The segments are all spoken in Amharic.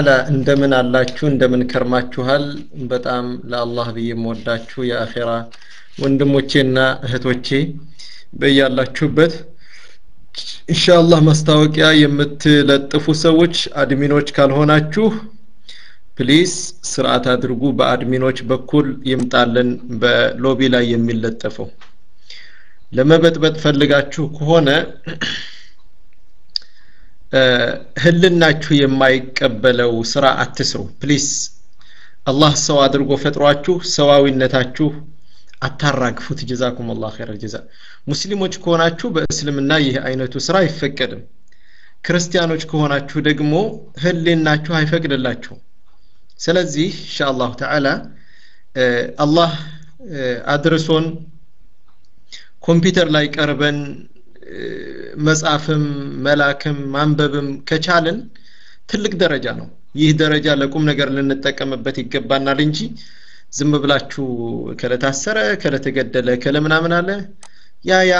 እንደምን አላችሁ እንደምን ከርማችኋል በጣም ለአላህ ብዬ የምወዳችሁ የአኼራ ወንድሞቼና እህቶቼ በያላችሁበት ኢንሻአላህ ማስታወቂያ የምትለጥፉ ሰዎች አድሚኖች ካልሆናችሁ ፕሊስ ስርዓት አድርጉ በአድሚኖች በኩል ይምጣልን በሎቢ ላይ የሚለጠፈው ለመበጥበጥ ፈልጋችሁ ከሆነ ህልናችሁ የማይቀበለው ስራ አትስሩ ፕሊስ አላህ ሰው አድርጎ ፈጥሯችሁ ሰዋዊነታችሁ አታራግፉት ጀዛኩም አላህ ኸይረ ጀዛ ሙስሊሞች ከሆናችሁ በእስልምና ይህ አይነቱ ስራ አይፈቀድም ክርስቲያኖች ከሆናችሁ ደግሞ ህሊናችሁ አይፈቅድላችሁ ስለዚህ ኢንሻአላሁ ተዓላ አላህ አድርሶን ኮምፒውተር ላይ ቀርበን መጻፍም መላክም ማንበብም ከቻልን ትልቅ ደረጃ ነው ይህ ደረጃ ለቁም ነገር ልንጠቀምበት ይገባናል እንጂ ዝም ብላችሁ ከለታሰረ ከለተገደለ ከለምናምን አለ ያ ያ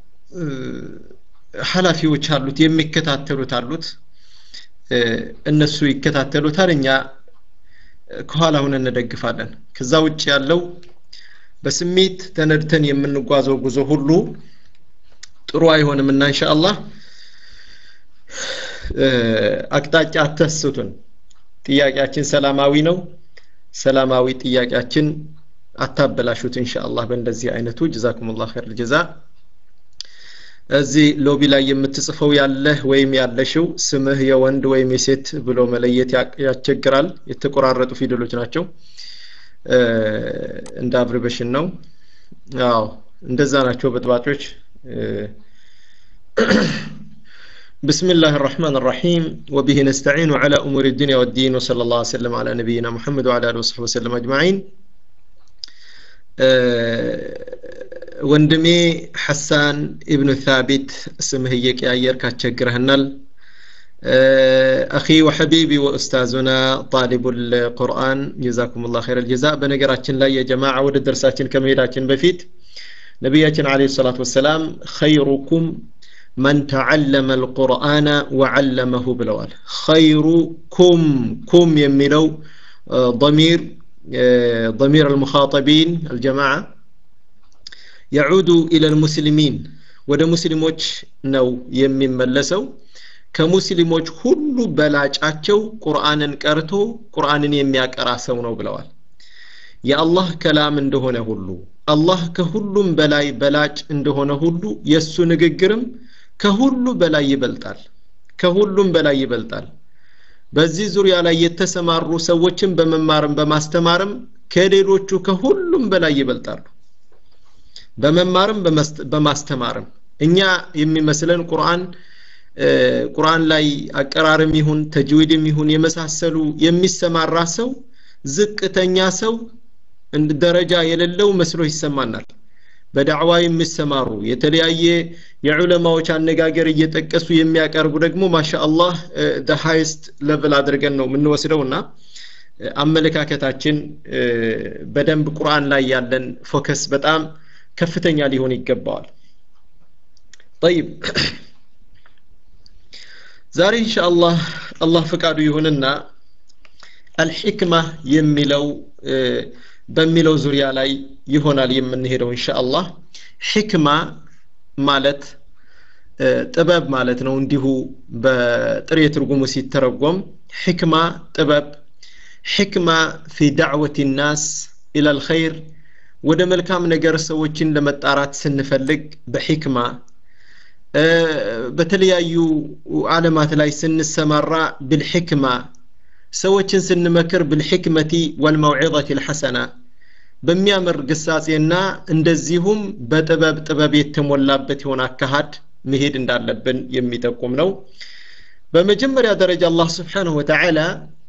ኃላፊዎች አሉት የሚከታተሉት አሉት እነሱ ይከታተሉታል እኛ ከኋላ ሁን እንደግፋለን ከዛ ውጭ ያለው በስሜት ተነድተን የምንጓዘው ጉዞ ሁሉ ጥሩ አይሆንም እና ኢንሻአላህ አቅጣጫ አተስቱን ጥያቄያችን ሰላማዊ ነው ሰላማዊ ጥያቄያችን አታበላሹት ኢንሻአላህ በእንደዚህ አይነቱ ጀዛኩሙላህ ኸይር ጀዛ እዚህ ሎቢ ላይ የምትጽፈው ያለህ ወይም ያለሽው ስምህ የወንድ ወይም የሴት ብሎ መለየት ያስቸግራል የተቆራረጡ ፊደሎች ናቸው እንደ አብርበሽን ነው አዎ እንደዛ ናቸው በጥባጮች بسم الله الرحمن الرحيم وبه نستعين على أمور الدنيا والدين وصلى الله وسلم على نبينا محمد وعلى آله وصحبه وسلم أجمعين ወንድሜ ሐሳን ኢብኑ ታቢት ስምህ እየቀያየር ካስቸግረህናል አኺ ወሐቢቢ ወኡስታዙና ጣሊቡ ልቁርአን ጀዛኩም ላ ኸይር ልጀዛ በነገራችን ላይ የጀማዓ ወደ ደርሳችን ከመሄዳችን በፊት ነቢያችን አለ ሰላት ወሰላም ኸይሩኩም መን ተዓለመ አልቁርአነ ወዓለመሁ ብለዋል ኸይሩኩም ኩም የሚለው ضمير ضمير المخاطبين الجماعة يعود إلى المسلمين ወደ ሙስሊሞች ነው የሚመለሰው ከሙስሊሞች ሁሉ በላጫቸው ቁርአንን ቀርቶ ቁርአንን የሚያቀራ ሰው ነው ብለዋል የአላህ ከላም እንደሆነ ሁሉ አላህ ከሁሉም በላይ በላጭ እንደሆነ ሁሉ የእሱ ንግግርም ከሁሉ በላይ ይበልጣል ከሁሉም በላይ ይበልጣል በዚህ ዙሪያ ላይ የተሰማሩ ሰዎችን በመማርም በማስተማርም ከሌሎቹ ከሁሉም በላይ ይበልጣሉ በመማርም በማስተማርም እኛ የሚመስለን ቁርአን ቁርአን ላይ አቀራርም ይሁን ተጅዊድም ይሁን የመሳሰሉ የሚሰማራ ሰው ዝቅተኛ ሰው ደረጃ የሌለው መስሎ ይሰማናል በዳዕዋ የሚሰማሩ የተለያየ የዑለማዎች አነጋገር እየጠቀሱ የሚያቀርቡ ደግሞ ማሻአላህ ደ ሃይስት ለቭል አድርገን ነው የምንወስደው እና አመለካከታችን በደንብ ቁርአን ላይ ያለን ፎከስ በጣም ከፍተኛ ሊሆን ይገባዋል ጠይብ ዛሬ ኢንሻአላህ አላህ ፍቃዱ ይሁንና አልሕክማ የሚለው በሚለው ዙሪያ ላይ ይሆናል የምንሄደው ኢንሻአላህ ሕክማ ማለት ጥበብ ማለት ነው እንዲሁ በጥሬ ትርጉሙ ሲተረጎም ሕክማ ጥበብ ሕክማ ፊ ዳዕወት ናስ ኢላ ልኸይር ወደ መልካም ነገር ሰዎችን ለመጣራት ስንፈልግ በሕክማ በተለያዩ ዓለማት ላይ ስንሰማራ ብልሕክማ ሰዎችን ስንመክር ብልሕክመቲ ወልመውዒظት ልሐሰና በሚያምር ግሳጼና እንደዚሁም በጥበብ ጥበብ የተሞላበት የሆነ አካሃድ መሄድ እንዳለብን የሚጠቁም ነው በመጀመሪያ ደረጃ አላህ ስብሓንሁ ወተዓላ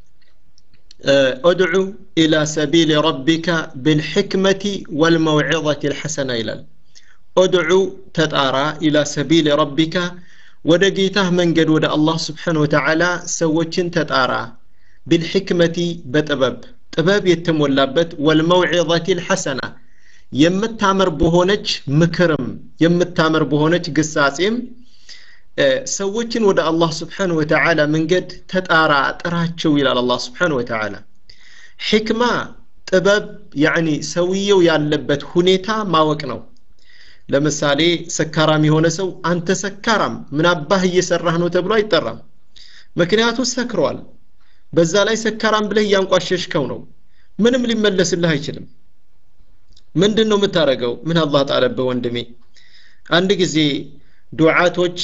ادع إلى سبيل ربك بالحكمة والموعظة الحسنة إلى ادعو تتارى إلى سبيل ربك ودقيته من قد ود الله سبحانه وتعالى سوتشن تتارى بالحكمة بطبب ጥበብ የተሞላበት ወልመውዒظት ልሐሰና የምታምር በሆነች ምክርም የምታምር በሆነች ግሳጼም ሰዎችን ወደ አላህ ስብሓን ወተዓላ መንገድ ተጣራ ጥራቸው ይላል አላህ ስብሓን ወተዓላ ሕክማ ጥበብ ያኒ ሰውየው ያለበት ሁኔታ ማወቅ ነው ለምሳሌ ሰካራም የሆነ ሰው አንተ ሰካራም ምን አባህ እየሰራህ ነው ተብሎ አይጠራም ምክንያቱ ሰክሯል በዛ ላይ ሰካራም ብለህ እያንቋሸሽከው ነው ምንም ሊመለስልህ አይችልም ምንድን ነው የምታደርገው ምን አላህ ጣለብህ ወንድሜ አንድ ጊዜ ዱዓቶች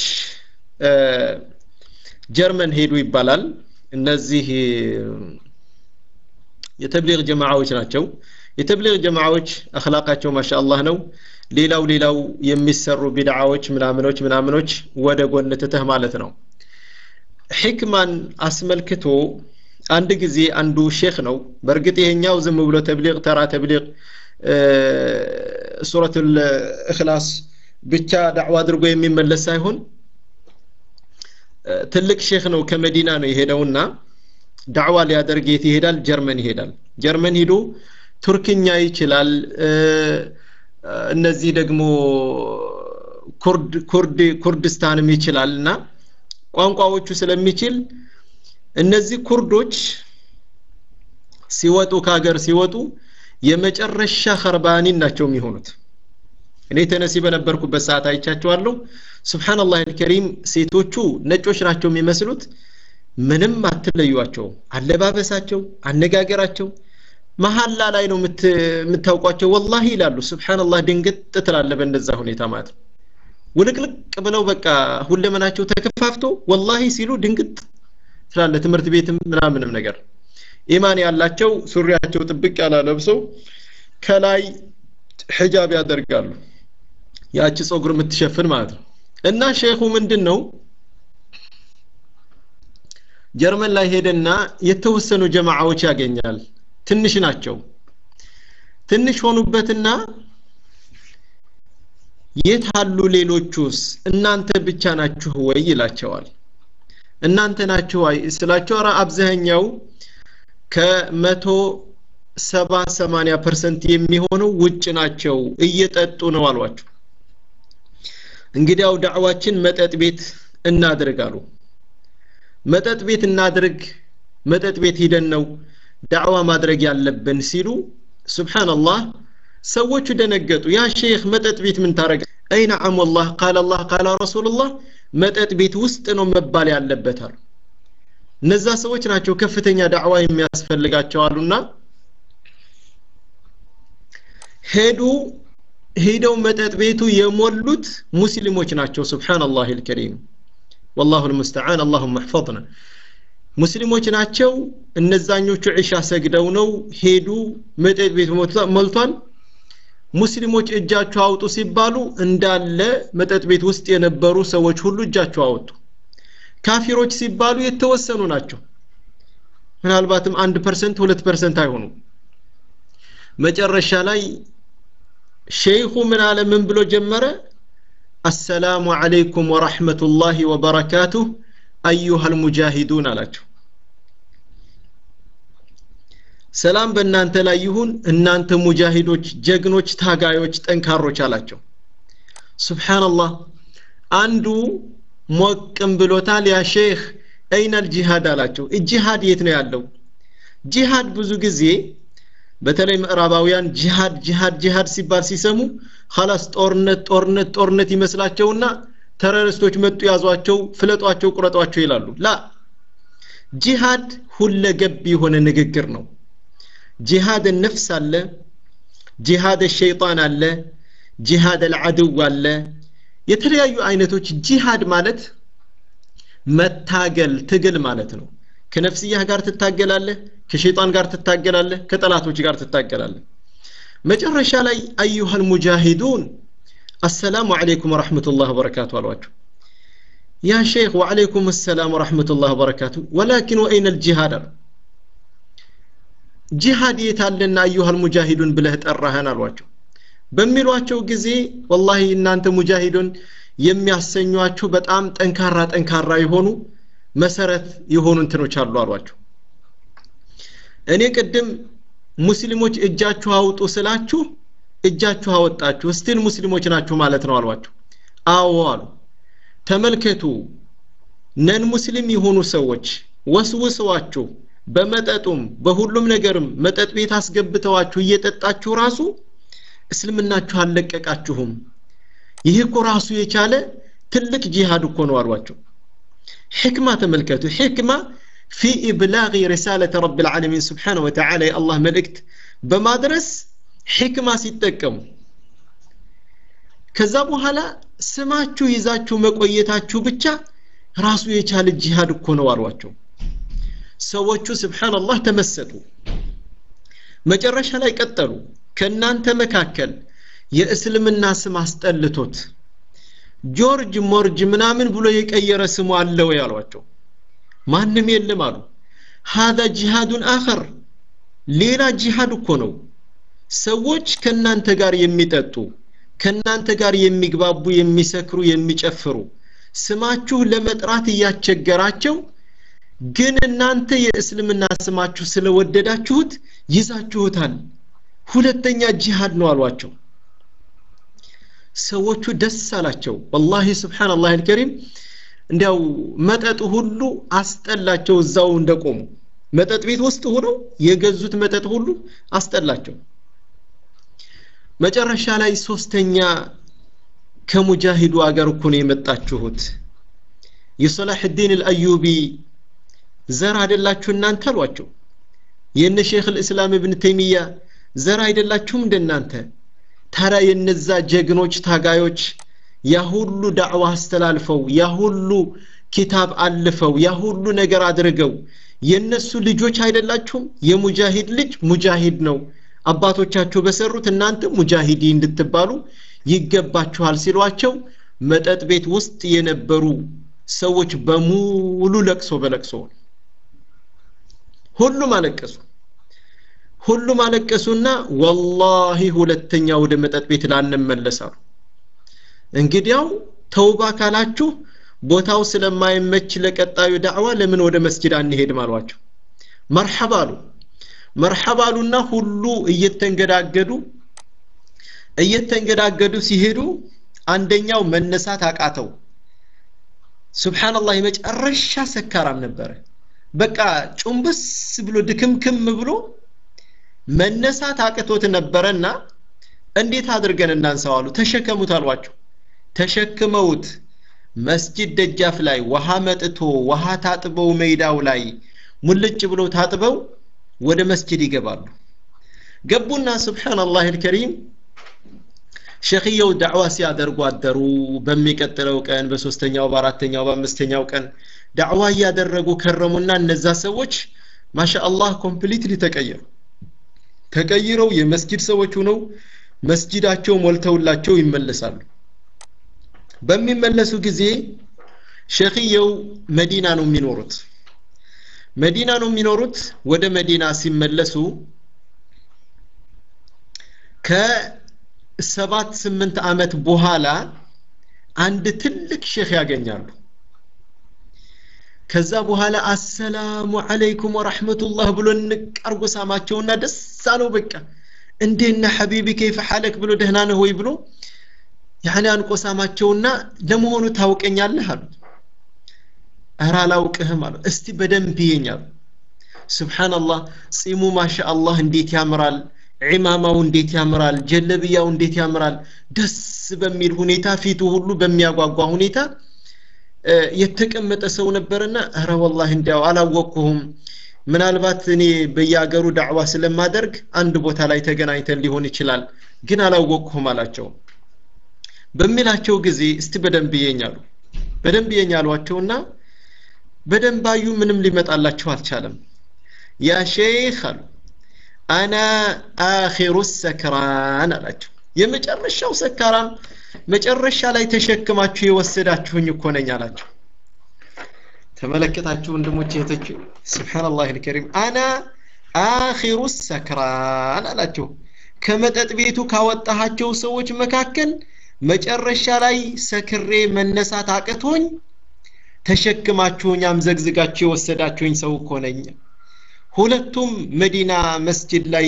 ጀርመን ሄዱ ይባላል እነዚህ የተብሊግ ጀማዓዎች ናቸው የተብሊግ ጀማዓዎች አክላቃቸው ማሻአላህ ነው ሌላው ሌላው የሚሰሩ ቢድዓዎች ምናምኖች ምናምኖች ወደ ጎን ትተህ ማለት ነው ሕክማን አስመልክቶ አንድ ጊዜ አንዱ ሼክ ነው በእርግጥ ይሄኛው ዝም ብሎ ተብሊግ ተራ ተብሊግ ሱረት እክላስ ብቻ ዳዕዋ አድርጎ የሚመለስ ሳይሆን ትልቅ ሼክ ነው ከመዲና ነው የሄደውና ዳዕዋ ሊያደርግ የት ይሄዳል ጀርመን ይሄዳል ጀርመን ሂዶ ቱርክኛ ይችላል እነዚህ ደግሞ ኩርድ ኩርድ ኩርድስታንም ይችላል እና ቋንቋዎቹ ስለሚችል እነዚህ ኩርዶች ሲወጡ ከሀገር ሲወጡ የመጨረሻ ኸርባኒን ናቸው የሚሆኑት እኔ ተነሲ በነበርኩበት ሰዓት አይቻቸዋለሁ ስብሓንላህ አልከሪም ሴቶቹ ነጮች ናቸው የሚመስሉት ምንም አትለዩቸው አለባበሳቸው አነጋገራቸው መሀላ ላይ ነው የምታውቋቸው ወላሂ ይላሉ ስብሓንላህ ድንግጥ ትላለ በእንደዛ ሁኔታ ማለት ነው ውልቅልቅ ብለው በቃ ሁለመናቸው ተከፋፍቶ ወላሂ ሲሉ ድንግጥ ትላለ ትምህርት ቤትም ምናምንም ነገር ኢማን ያላቸው ሱሪያቸው ጥብቅ ያላ ለብሰው ከላይ ሒጃብ ያደርጋሉ ያቺ ጸጉር የምትሸፍን ማለት ነው እና ሼኹ ምንድን ነው ጀርመን ላይ ሄደና የተወሰኑ ጀማዓዎች ያገኛል ትንሽ ናቸው ትንሽ ሆኑበትና የት አሉ ሌሎቹስ እናንተ ብቻ ናችሁ ወይ ይላቸዋል እናንተ ናችሁ ወይ ስላቸው ኧረ አብዛኛው ከመቶ ሰባ ሰማንያ ፐርሰንት የሚሆነው ውጭ ናቸው እየጠጡ ነው አሏቸው እንግዲያው ዳዕዋችን መጠጥ ቤት እናድርግ መጠጥ ቤት እናድርግ መጠጥ ቤት ሂደን ነው ዳዕዋ ማድረግ ያለብን ሲሉ ስብሓንላህ ሰዎቹ ደነገጡ ያ ሼክ መጠጥ ቤት ምን ታረግ አይ ነዓም ወላህ ቃል አላህ ቃል ረሱሉላህ መጠጥ ቤት ውስጥ ነው መባል ያለበት አሉ እነዛ ሰዎች ናቸው ከፍተኛ ዳዕዋ የሚያስፈልጋቸው አሉና ሄዱ ሄደው መጠጥ ቤቱ የሞሉት ሙስሊሞች ናቸው ስብሓንላህ ልከሪም والله المستعان اللهم احفظنا ሙስሊሞች ናቸው እነዛኞቹ ዒሻ ሰግደው ነው ሄዱ መጠጥ ቤት ሞልቷል ሙስሊሞች እጃቸው አውጡ ሲባሉ እንዳለ መጠጥ ቤት ውስጥ የነበሩ ሰዎች ሁሉ እጃቸው አወጡ ካፊሮች ሲባሉ የተወሰኑ ናቸው ምናልባትም አንድ ፐርሰንት ሁለት ፐርሰንት አይሆኑም መጨረሻ ላይ ሼይኹ ምን አለ ምን ብሎ ጀመረ አሰላሙ አለይኩም ወራህመቱላሂ ወበረካቱህ አዩሃ ልሙጃሂዱን አላቸው ሰላም በእናንተ ላይ ይሁን እናንተ ሙጃሂዶች ጀግኖች ታጋዮች ጠንካሮች አላቸው ስብሓንላህ አንዱ ሞቅም ብሎታል ያ ሼክ አይነል ጂሃድ አላቸው ጂሃድ የት ነው ያለው ጂሃድ ብዙ ጊዜ በተለይ ምዕራባውያን ጂሃድ ጂሃድ ጂሃድ ሲባል ሲሰሙ ኸላስ ጦርነት ጦርነት ጦርነት ይመስላቸውና ተረሪስቶች መጡ ያዟቸው ፍለጧቸው ቁረጧቸው ይላሉ ላ ጂሃድ ሁለገብ የሆነ ንግግር ነው ጂሃድ ነፍስ አለ ጂሃድ ሸይጣን አለ ጂሃድ አልዓድው አለ የተለያዩ አይነቶች ጂሃድ ማለት መታገል ትግል ማለት ነው ከነፍስያህ ጋር ትታገላለህ ከሸይጣን ጋር ትታገላለህ ከጠላቶች ጋር ትታገላለህ መጨረሻ ላይ አዩሃል ሙጃሂዱን አሰላሙ አለይኩም ወረሕመቱላህ ወበረካቱ አሏቸው ያ ሼክ ወዓለይኩም ሰላም ወረሕመቱላህ ወበረካቱ ወላኪን ወአይነ ልጂሃድ አሉ ጂሃድ የታለና አዩሃል ሙጃሂዱን ብለህ ጠራህን አሏቸው በሚሏቸው ጊዜ ወላሂ እናንተ ሙጃሂዱን የሚያሰኟችሁ በጣም ጠንካራ ጠንካራ የሆኑ መሰረት የሆኑ እንትኖች አሉ አሏቸው እኔ ቅድም ሙስሊሞች እጃችሁ አውጡ ስላችሁ እጃችሁ አወጣችሁ ስቲል ሙስሊሞች ናችሁ ማለት ነው አሏቸው አዎ አሉ ተመልከቱ ነን ሙስሊም የሆኑ ሰዎች ወስውሰዋችሁ በመጠጡም በሁሉም ነገርም መጠጥ ቤት አስገብተዋችሁ እየጠጣችሁ ራሱ እስልምናችሁ አልለቀቃችሁም ይህ እኮ ራሱ የቻለ ትልቅ ጂሃድ እኮ ነው አሏቸው ሕክማ ተመልከቱ ሕክማ ፊ ኢብላغ ሪሳለة ረብ العالمين ስብሓንه ወተዓላ የአላህ መልእክት በማድረስ ሕክማ ሲጠቀሙ ከዛ በኋላ ስማችሁ ይዛችሁ መቆየታችሁ ብቻ ራሱ የቻለ ጂሃድ እኮ ነው አሏቸው ሰዎቹ ስብሓንላህ ተመሰጡ መጨረሻ ላይ ቀጠሉ ከእናንተ መካከል የእስልምና ስም አስጠልቶት ጆርጅ ሞርጅ ምናምን ብሎ የቀየረ ስሙ አለ ወይ አሏቸው ማንም የለም አሉ ሃذا ጂሃዱን አኸር ሌላ ጂሃድ እኮ ነው ሰዎች ከእናንተ ጋር የሚጠጡ ከእናንተ ጋር የሚግባቡ የሚሰክሩ የሚጨፍሩ ስማችሁ ለመጥራት እያስቸገራቸው ግን እናንተ የእስልምና ስማችሁ ስለወደዳችሁት ይዛችሁታል ሁለተኛ ጂሃድ ነው አሏቸው ሰዎቹ ደስ አላቸው ወላሂ ስብሓንላህ አልከሪም እንዲያው መጠጥ ሁሉ አስጠላቸው እዛው እንደቆሙ መጠጥ ቤት ውስጥ ሆነው የገዙት መጠጥ ሁሉ አስጠላቸው መጨረሻ ላይ ሶስተኛ ከሙጃሂዱ አገር እኮ ነው የመጣችሁት የሰላሕ ዲን አልአዩቢ ዘር አይደላችሁ እናንተ አሏቸው የነ ሼክ ልእስላም እብን ተይሚያ ዘር አይደላችሁም እንደናንተ ታዲያ የነዛ ጀግኖች ታጋዮች ያ ሁሉ ዳዕዋ አስተላልፈው ያ ሁሉ ኪታብ አልፈው ያ ሁሉ ነገር አድርገው የነሱ ልጆች አይደላችሁም የሙጃሂድ ልጅ ሙጃሂድ ነው አባቶቻቸው በሰሩት እናንተ ሙጃሂዲ እንድትባሉ ይገባችኋል ሲሏቸው መጠጥ ቤት ውስጥ የነበሩ ሰዎች በሙሉ ለቅሶ በለቅሶ ሁሉም አለቀሱ ሁሉም አለቀሱና ወላሂ ሁለተኛ ወደ መጠጥ ቤት ላንመለሳሉ እንግዲያው ተውባ ካላችሁ ቦታው ስለማይመች ለቀጣዩ ዳዕዋ ለምን ወደ መስጅድ አንሄድም አሏቸው መርሐባ አሉ መርሐባ አሉና ሁሉ እየተንገዳገዱ እየተንገዳገዱ ሲሄዱ አንደኛው መነሳት አቃተው ስብሓንላህ የመጨረሻ ሰካራም ነበረ በቃ ጩምብስ ብሎ ድክምክም ብሎ መነሳት አቅቶት ነበረና እንዴት አድርገን እናንሳው አሉ ተሸከሙት አሏቸው ተሸክመውት መስጂድ ደጃፍ ላይ ውሃ መጥቶ ውሃ ታጥበው ሜዳው ላይ ሙልጭ ብለው ታጥበው ወደ መስጂድ ይገባሉ ገቡና ስብሓንላህ አልከሪም ሸክየው ዳዕዋ ሲያደርጉ አደሩ በሚቀጥለው ቀን በሶስተኛው በአራተኛው በአምስተኛው ቀን ዳዕዋ እያደረጉ ከረሙና እነዛ ሰዎች ማሻአላህ ኮምፕሊትሊ ተቀየሩ ተቀይረው የመስጂድ ሰዎች ሆነው መስጂዳቸው ሞልተውላቸው ይመለሳሉ በሚመለሱ ጊዜ ሸክየው መዲና ነው የሚኖሩት መዲና ነው የሚኖሩት ወደ መዲና ሲመለሱ ከሰባት ስምንት ዓመት በኋላ አንድ ትልቅ ሼክ ያገኛሉ ከዛ በኋላ አሰላሙ አለይኩም ወራህመቱላህ ብሎ እንቀርጎ ሳማቸውና ደስ አለው በቃ እንዴና ሐቢቢ ከይፈ ሐለክ ብሎ ደህና ነህ ወይ ብሎ ያኔ አንቆ ሳማቸውና ለመሆኑ ታውቀኛለህ አሉት እረ አላውቅህም አሉ እስቲ በደንብ ይየኝ አሉ ስብሓንላህ ጺሙ ማሻ አላህ እንዴት ያምራል ዒማማው እንዴት ያምራል ጀለብያው እንዴት ያምራል ደስ በሚል ሁኔታ ፊቱ ሁሉ በሚያጓጓ ሁኔታ የተቀመጠ ሰው ነበርና እረ ወላሂ እንዲያው አላወቅኩህም ምናልባት እኔ በየአገሩ ዳዕዋ ስለማደርግ አንድ ቦታ ላይ ተገናኝተን ሊሆን ይችላል ግን አላወቅኩህም አላቸው በሚላቸው ጊዜ እስቲ በደንብ ይየኛሉ በደንብ ይየኛሏቸውና በደንብ አዩ ምንም ሊመጣላቸው አልቻለም ያ ሼክ አሉ አና አኺሩ ሰክራን አላቸው የመጨረሻው ሰካራም መጨረሻ ላይ ተሸክማችሁ የወሰዳችሁኝ እኮ ነኝ አላቸው ተመለከታችሁ ወንድሞች እህቶች ስብሓንላህ ልከሪም አና አኺሩ ሰክራን አላቸው ከመጠጥ ቤቱ ካወጣሃቸው ሰዎች መካከል መጨረሻ ላይ ሰክሬ መነሳት አቅቶኝ ተሸክማችሁኝ አምዘግዝጋችሁ የወሰዳችሁኝ ሰው እኮ ነኝ ሁለቱም መዲና መስጅድ ላይ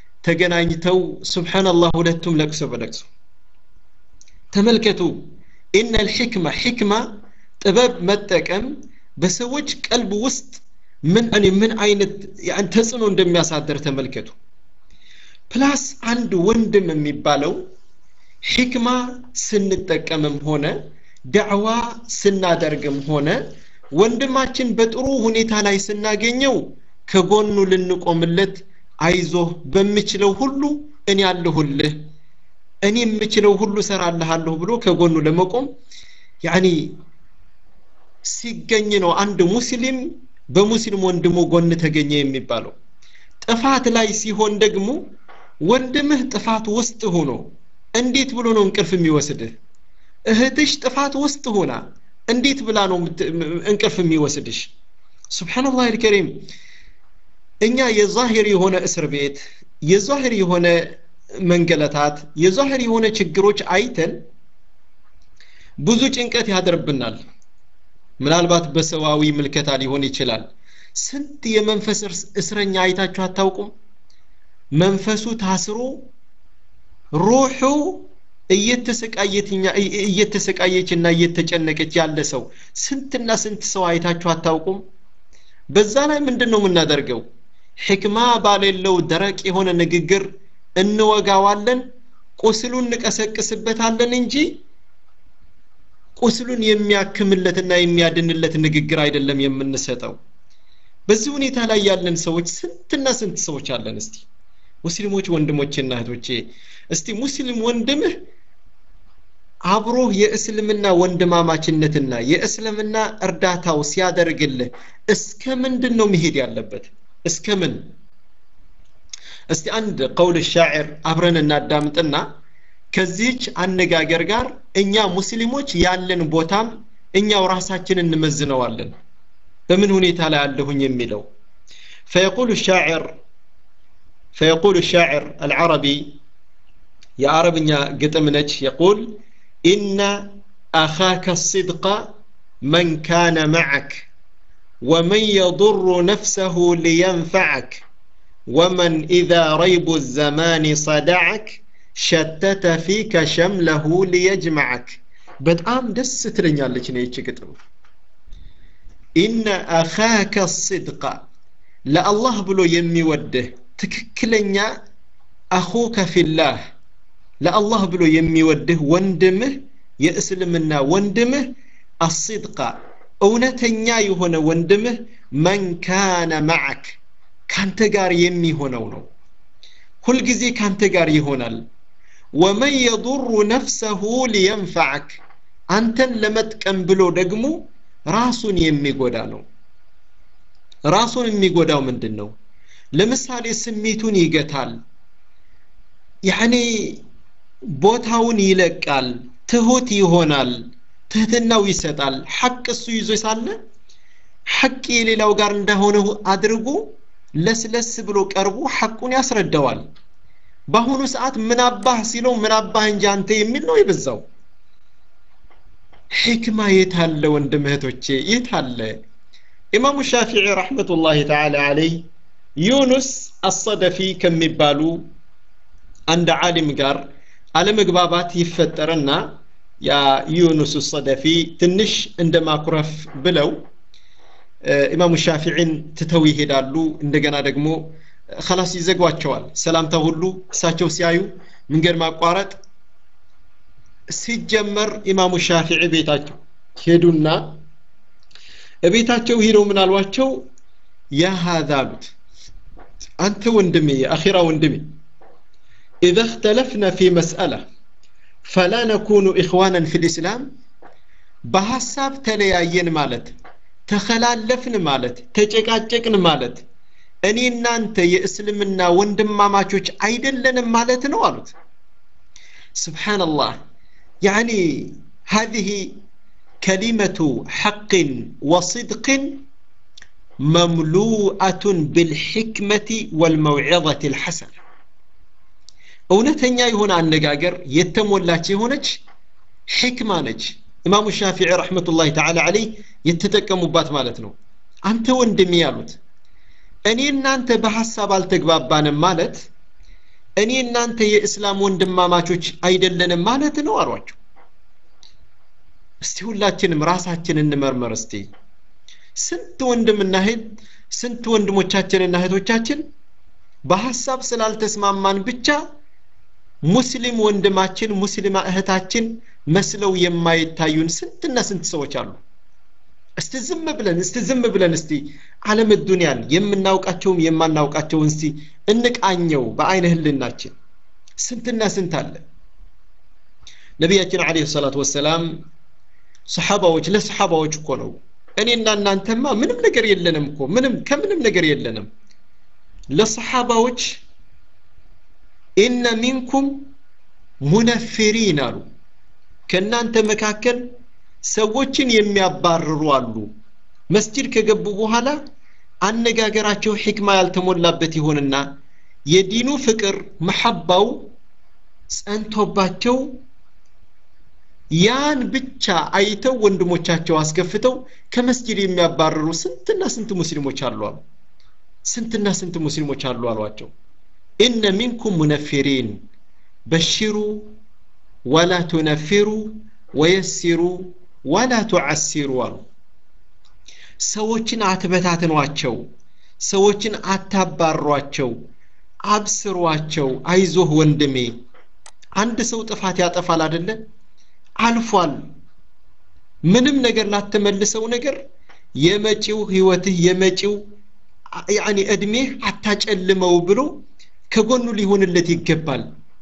ተገናኝተው ስብሓንላህ ሁለቱም ለቅሶ በለቅሶ ተመልከቱ ኢነ ልሕክማ ሕክማ ጥበብ መጠቀም በሰዎች ቀልብ ውስጥ ምን እኔ ምን አይነት ተጽዕኖ እንደሚያሳድር ተመልከቱ ፕላስ አንድ ወንድም የሚባለው ሕክማ ስንጠቀምም ሆነ ዳዕዋ ስናደርግም ሆነ ወንድማችን በጥሩ ሁኔታ ላይ ስናገኘው ከጎኑ ልንቆምለት አይዞህ በምችለው ሁሉ እኔ አለሁልህ እኔ የምችለው ሁሉ ሰራልሃለሁ ብሎ ከጎኑ ለመቆም ያኒ ሲገኝ ነው አንድ ሙስሊም በሙስሊም ወንድሙ ጎን ተገኘ የሚባለው ጥፋት ላይ ሲሆን ደግሞ ወንድምህ ጥፋት ውስጥ ሆኖ እንዴት ብሎ ነው እንቅልፍ የሚወስድህ እህትሽ ጥፋት ውስጥ ሆና እንዴት ብላ ነው እንቅልፍ የሚወስድሽ ስብሓንላህ አልከሪም እኛ የዛሂር የሆነ እስር ቤት የዛሂር የሆነ መንገለታት የዛሂር የሆነ ችግሮች አይተን ብዙ ጭንቀት ያደርብናል ምናልባት በሰዋዊ ምልከታ ሊሆን ይችላል ስንት የመንፈስ እስረኛ አይታችሁ አታውቁም መንፈሱ ታስሮ ሩሑ እየተሰቃየችና እየተጨነቀች ያለ ሰው ስንትና ስንት ሰው አይታችሁ አታውቁም በዛ ላይ ምንድን ነው የምናደርገው ሕክማ ባሌለው ደረቅ የሆነ ንግግር እንወጋዋለን ቁስሉን እንቀሰቅስበታለን እንጂ ቁስሉን የሚያክምለትና የሚያድንለት ንግግር አይደለም የምንሰጠው በዚህ ሁኔታ ላይ ያለን ሰዎች ስንትና ስንት ሰዎች አለን እስቲ ሙስሊሞች ወንድሞቼና እህቶቼ እስቲ ሙስሊም ወንድምህ አብሮህ የእስልምና ወንድማማችነትና የእስልምና እርዳታው ሲያደርግልህ እስከ ምንድን ነው መሄድ ያለበት እስከ ምን እስቲ አንድ ቀውል ሻዕር አብረን እናዳምጥና ከዚህች አነጋገር ጋር እኛ ሙስሊሞች ያለን ቦታም እኛው ራሳችን እንመዝነዋለን በምን ሁኔታ ላይ አለሁኝ የሚለው فيقول الشاعر فيقول الشاعر العربي يا عربنا قتمنج يقول إن أخاك الصدق من كان معك ومن يضر نفسه لينفعك ومن إذا ريب الزمان صدعك شتت فيك شمله ليجمعك በጣም ደስ ትለኛለች ነው ይቺ ግጥም ኢነ አኻከ ስድቃ ለአላህ ብሎ የሚወድህ ትክክለኛ አኹከ ፊላህ ለአላህ ብሎ የሚወድህ ወንድምህ የእስልምና ወንድምህ አስድቃ እውነተኛ የሆነ ወንድምህ መን ካነ ማዓክ ካንተ ጋር የሚሆነው ነው ሁልጊዜ ካንተ ጋር ይሆናል ወመን የضሩ ነፍሰሁ ሊየንፈዐክ አንተን ለመጥቀም ብሎ ደግሞ ራሱን የሚጎዳ ነው ራሱን የሚጎዳው ምንድን ነው ለምሳሌ ስሜቱን ይገታል ያኔ ቦታውን ይለቃል ትሁት ይሆናል ትህትናው ይሰጣል ሐቅ እሱ ይዞ ሳለ ሐቅ የሌላው ጋር እንደሆነ አድርጎ ለስለስ ብሎ ቀርቦ ሐቁን ያስረዳዋል በአሁኑ ሰዓት ምን አባህ ሲለው ምን አባህ እንጂ አንተ የሚል ነው የበዛው ሕክማ የት አለ ወንድም እህቶቼ የት አለ ኢማሙ ሻፊዒ ረሕመቱላሂ ተዓላ አለይ ዩኑስ አሰደፊ ከሚባሉ አንድ ዓሊም ጋር አለመግባባት ይፈጠርና ያ ዩኑስ ሰደፊ ትንሽ እንደ ማኩረፍ ብለው ኢማሙ ሻፊዒን ትተው ይሄዳሉ እንደገና ደግሞ ከላስ ይዘጓቸዋል ሰላምታ ሁሉ እሳቸው ሲያዩ መንገድ ማቋረጥ ሲጀመር ኢማሙ ሻፊዒ ቤታቸው ሄዱና ቤታቸው ሄደው ምን አሏቸው ያ ሀዛ አሉት አንተ ወንድሜ የአኺራ ወንድሜ إذا اختلفنا في مسألة فلا نكون إخوانا في الإسلام بحساب تلياين مالت تخلالفن مالت تጨቃጨቅን ማለት እኔ እናንተ የእስልምና ወንድማማቾች አይደለንም ማለት ነው አሉት ስብሓንላህ ያኒ هذه كلمة حق وصدق مملوءة بالحكمة والموعظة الحسنة እውነተኛ የሆነ አነጋገር የተሞላች የሆነች ሕክማ ነች ኢማሙ ሻፊዒ ረሕመቱላሂ ተዓላ አለይ የተጠቀሙባት ማለት ነው አንተ ወንድሜ ያሉት እኔ እናንተ በሐሳብ አልተግባባንም ማለት እኔ እናንተ የእስላም ወንድማማቾች አይደለንም ማለት ነው አሏቸው እስቲ ሁላችንም ራሳችን እንመርመር እስቲ ስንት ወንድምና እህት ስንት ወንድሞቻችንና እህቶቻችን በሀሳብ ስላልተስማማን ብቻ ሙስሊም ወንድማችን ሙስሊማ እህታችን መስለው የማይታዩን ስንትና ስንት ሰዎች አሉ እስቲ ዝም ብለን እስቲ ዝም ብለን እስቲ ዓለም ዱንያን የምናውቃቸውም የማናውቃቸውን እስቲ እንቃኘው በአይነ ህልናችን ስንትና ስንት አለ ነቢያችን አለ ሰላት ወሰላም ሰሓባዎች ለሰሓባዎች እኮ ነው እኔና እናንተማ ምንም ነገር የለንም እኮ ምንም ከምንም ነገር የለንም ለሰሓባዎች ኢነ ሚንኩም ሙነፊሪን አሉ ከእናንተ መካከል ሰዎችን የሚያባርሩ አሉ መስጂድ ከገቡ በኋላ አነጋገራቸው ሕክማ ያልተሞላበት ይሆንና የዲኑ ፍቅር መሐባው ጸንቶባቸው ያን ብቻ አይተው ወንድሞቻቸው አስከፍተው ከመስጂድ የሚያባርሩ ስንትና ስንት ሙስሊሞች አሉ አሉ ስንትና ስንት ሙስሊሞች አሉ አሏቸው ኢነ ሚንኩም ሙነፊሪን በሽሩ ወላ ቱነፊሩ ወየሲሩ ወላ ቱዓሲሩ አሉ ሰዎችን አትበታትኗቸው ሰዎችን አታባሯቸው አብስሯቸው አይዞህ ወንድሜ አንድ ሰው ጥፋት ያጠፋል አደለ አልፏል ምንም ነገር ላትመልሰው ነገር የመጪው ህይወትህ የመጪው ያኒ እድሜህ አታጨልመው ብሎ ከጎኑ ሊሆንለት ይገባል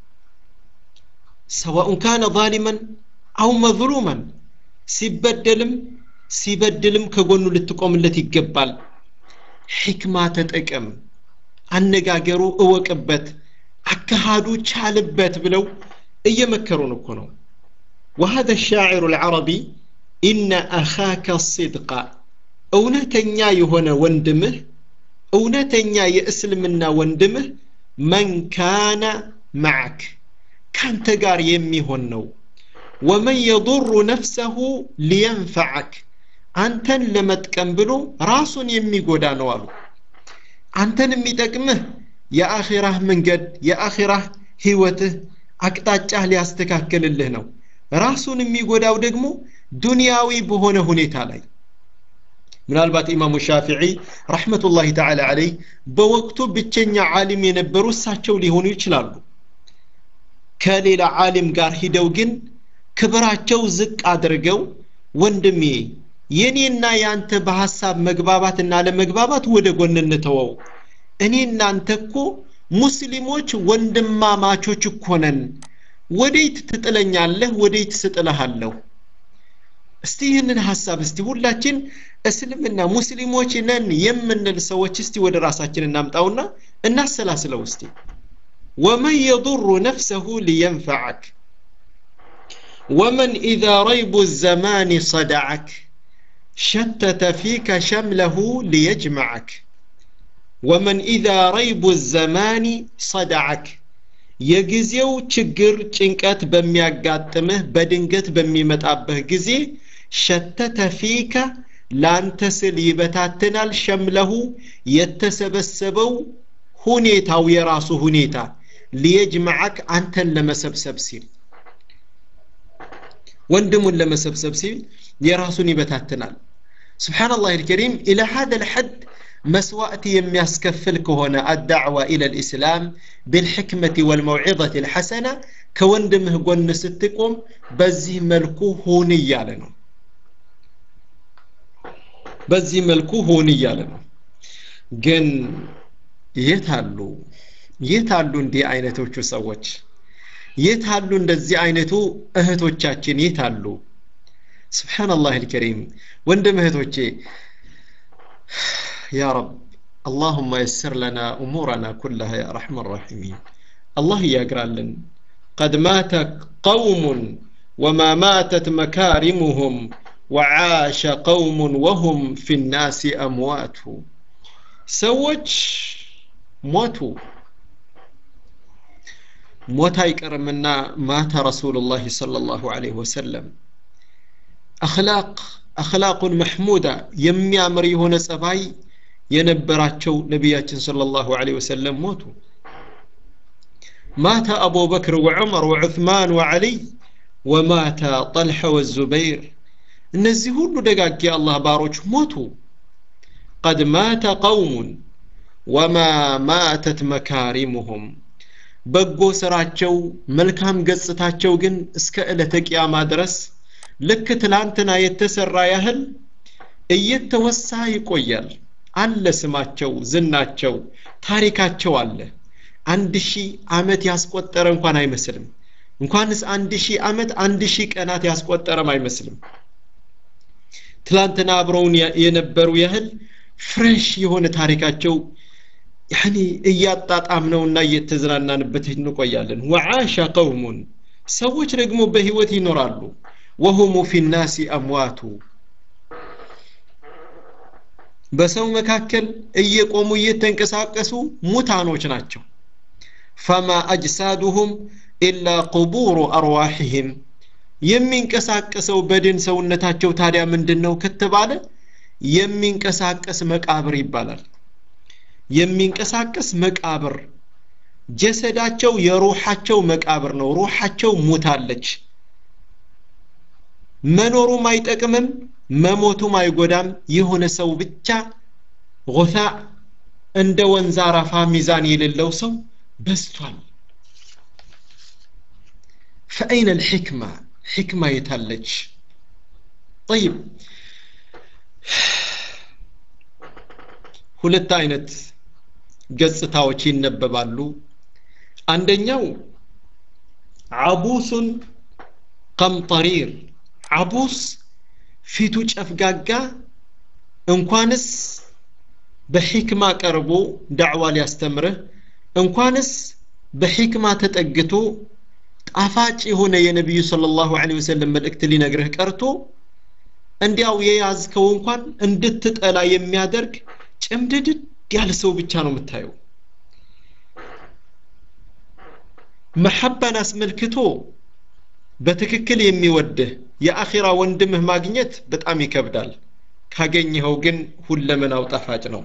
ሰዋኡን ካነ ዛሊመን አው መዝሉመን ሲበደልም ሲበድልም ከጎኑ ልትቆምለት ይገባል ሕክማ ተጠቀም አነጋገሩ እወቅበት አካሃዱ ቻልበት ብለው እየመከሩን እኮ ነው وهذا الشاعر العربي إن أخاك الصدق እውነተኛ የሆነ ወንድምህ እውነተኛ የእስልምና ወንድምህ መን ካነ ማዕክ ካንተ ጋር የሚሆን ነው ወመን የضሩ ነፍሰሁ ሊየንፈዐክ አንተን ለመጥቀም ብሎ ራሱን የሚጎዳ ነው አሉ አንተን የሚጠቅምህ የአኺራህ መንገድ የአኺራህ ህይወትህ አቅጣጫህ ሊያስተካክልልህ ነው ራሱን የሚጎዳው ደግሞ ዱንያዊ በሆነ ሁኔታ ላይ ምናልባት ኢማሙ ሻፊዒ ረሕመቱላሂ ተዓላ አለይ በወቅቱ ብቸኛ ዓሊም የነበሩ እሳቸው ሊሆኑ ይችላሉ ከሌላ ዓሊም ጋር ሂደው ግን ክብራቸው ዝቅ አድርገው ወንድሜ የኔና ያንተ በሐሳብ መግባባትና ለመግባባት ወደ ጎን እንተወው እኔ እናንተ እኮ ሙስሊሞች ወንድማማቾች እኮ ነን ወዴት ትጥለኛለህ ወዴት ስጥልሃለሁ እስቲ ይህንን ሐሳብ እስቲ ሁላችን እስልምና ሙስሊሞች ነን የምንል ሰዎች እስቲ ወደ ራሳችን እናምጣውና እናሰላስለው እስቲ ወመን የضሩ ነፍሰሁ ሊየንፈዐክ ومن إذا ريب الزمان صدعك شتت فيك شمله ليجمعك ومن إذا ريب الزمان صدعك የጊዜው ችግር ጭንቀት በሚያጋጥምህ በድንገት በሚመጣብህ ጊዜ ሸተተ ፊከ ላንተ ስል ይበታትናል ሸምለሁ የተሰበሰበው ሁኔታው የራሱ ሁኔታ ሊየጅመዐክ አንተን ለመሰብሰብ ሲል ወንድሙን ለመሰብሰብ ሲል የራሱን ይበታትናል ስብሓንላህ ልከሪም ኢላ ሀደ ልሐድ መስዋዕት የሚያስከፍል ከሆነ አዳዕዋ ኢለ ልእስላም ብልሕክመት ወልመውዒظት ልሐሰና ከወንድምህ ጎን ስትቆም በዚህ መልኩ ሁን እያለ ነው በዚህ መልኩ ሁን እያለ ነው ግን የት አሉ የት አሉ እንዲህ አይነቶቹ ሰዎች የት አሉ እንደዚህ አይነቱ እህቶቻችን የት አሉ ስብሓንላህ ልከሪም ወንድም እህቶቼ يا رب اللهم يسر لنا أمورنا كلها يا أرحم الراحمين الله يقرأ لن قد مات قوم وما ماتت مكارمهم وعاش قوم وهم في الناس أموات سوج موتوا موت يكرمنا مات رسول الله صلى الله عليه وسلم أخلاق أخلاق محمودة يميامر هنا سباي የነበራቸው ነቢያችን صلى الله عليه وسلم ሞቱ مات أبو بكر وعمر وعثمان وعلي ومات طلحة والزبير እነዚህ ሁሉ ደጋግ የአላህ ባሮች ሞቱ ቀድ ማተ ቀውሙን ወማ ማተት መካሪሙሁም በጎ ስራቸው መልካም ገጽታቸው ግን እስከ ዕለተ ቅያማ ድረስ ልክ ትላንትና የተሰራ ያህል እየተወሳ ይቆያል አለ ስማቸው ዝናቸው ታሪካቸው አለ አንድ ሺህ ዓመት ያስቆጠረ እንኳን አይመስልም እንኳንስ አንድ ሺህ ዓመት አንድ ሺህ ቀናት ያስቆጠረም አይመስልም ትላንትና አብረውን የነበሩ ያህል ፍሬሽ የሆነ ታሪካቸው ያኒ እያጣጣምነውና እየተዝናናንበት እንቆያለን ወዓሻ ቀውሙን ሰዎች ደግሞ በህይወት ይኖራሉ ወሁሙ ፊ ናሲ አምዋቱ በሰው መካከል እየቆሙ እየተንቀሳቀሱ ሙታኖች ናቸው ፈማ አጅሳዱሁም ኢላ ቁቡሩ አርዋሕህም የሚንቀሳቀሰው በድን ሰውነታቸው ታዲያ ምንድን ነው ከተባለ የሚንቀሳቀስ መቃብር ይባላል የሚንቀሳቀስ መቃብር ጀሰዳቸው የሩሓቸው መቃብር ነው ሩሓቸው ሙታለች መኖሩም አይጠቅምም መሞቱም አይጎዳም የሆነ ሰው ብቻ ጉታ እንደ ወንዝ አረፋ ሚዛን የሌለው ሰው በዝቷል ፈአይነ ልሕክማ ሕክማ የታለች ጠይብ ሁለት አይነት ገጽታዎች ይነበባሉ አንደኛው አቡሱን ቀምጠሪር አቡስ ፊቱ ጨፍጋጋ እንኳንስ በሕክማ ቀርቦ ዳዕዋ ሊያስተምርህ እንኳንስ በሕክማ ተጠግቶ ጣፋጭ የሆነ የነቢዩ ስለ ላሁ ወሰለም መልእክት ሊነግርህ ቀርቶ እንዲያው የያዝከው እንኳን እንድትጠላ የሚያደርግ ጭምድድድ ያለ ሰው ብቻ ነው የምታየው መሐባን አስመልክቶ በትክክል የሚወድህ የአኺራ ወንድምህ ማግኘት በጣም ይከብዳል ካገኘኸው ግን ሁለመናው ጣፋጭ ነው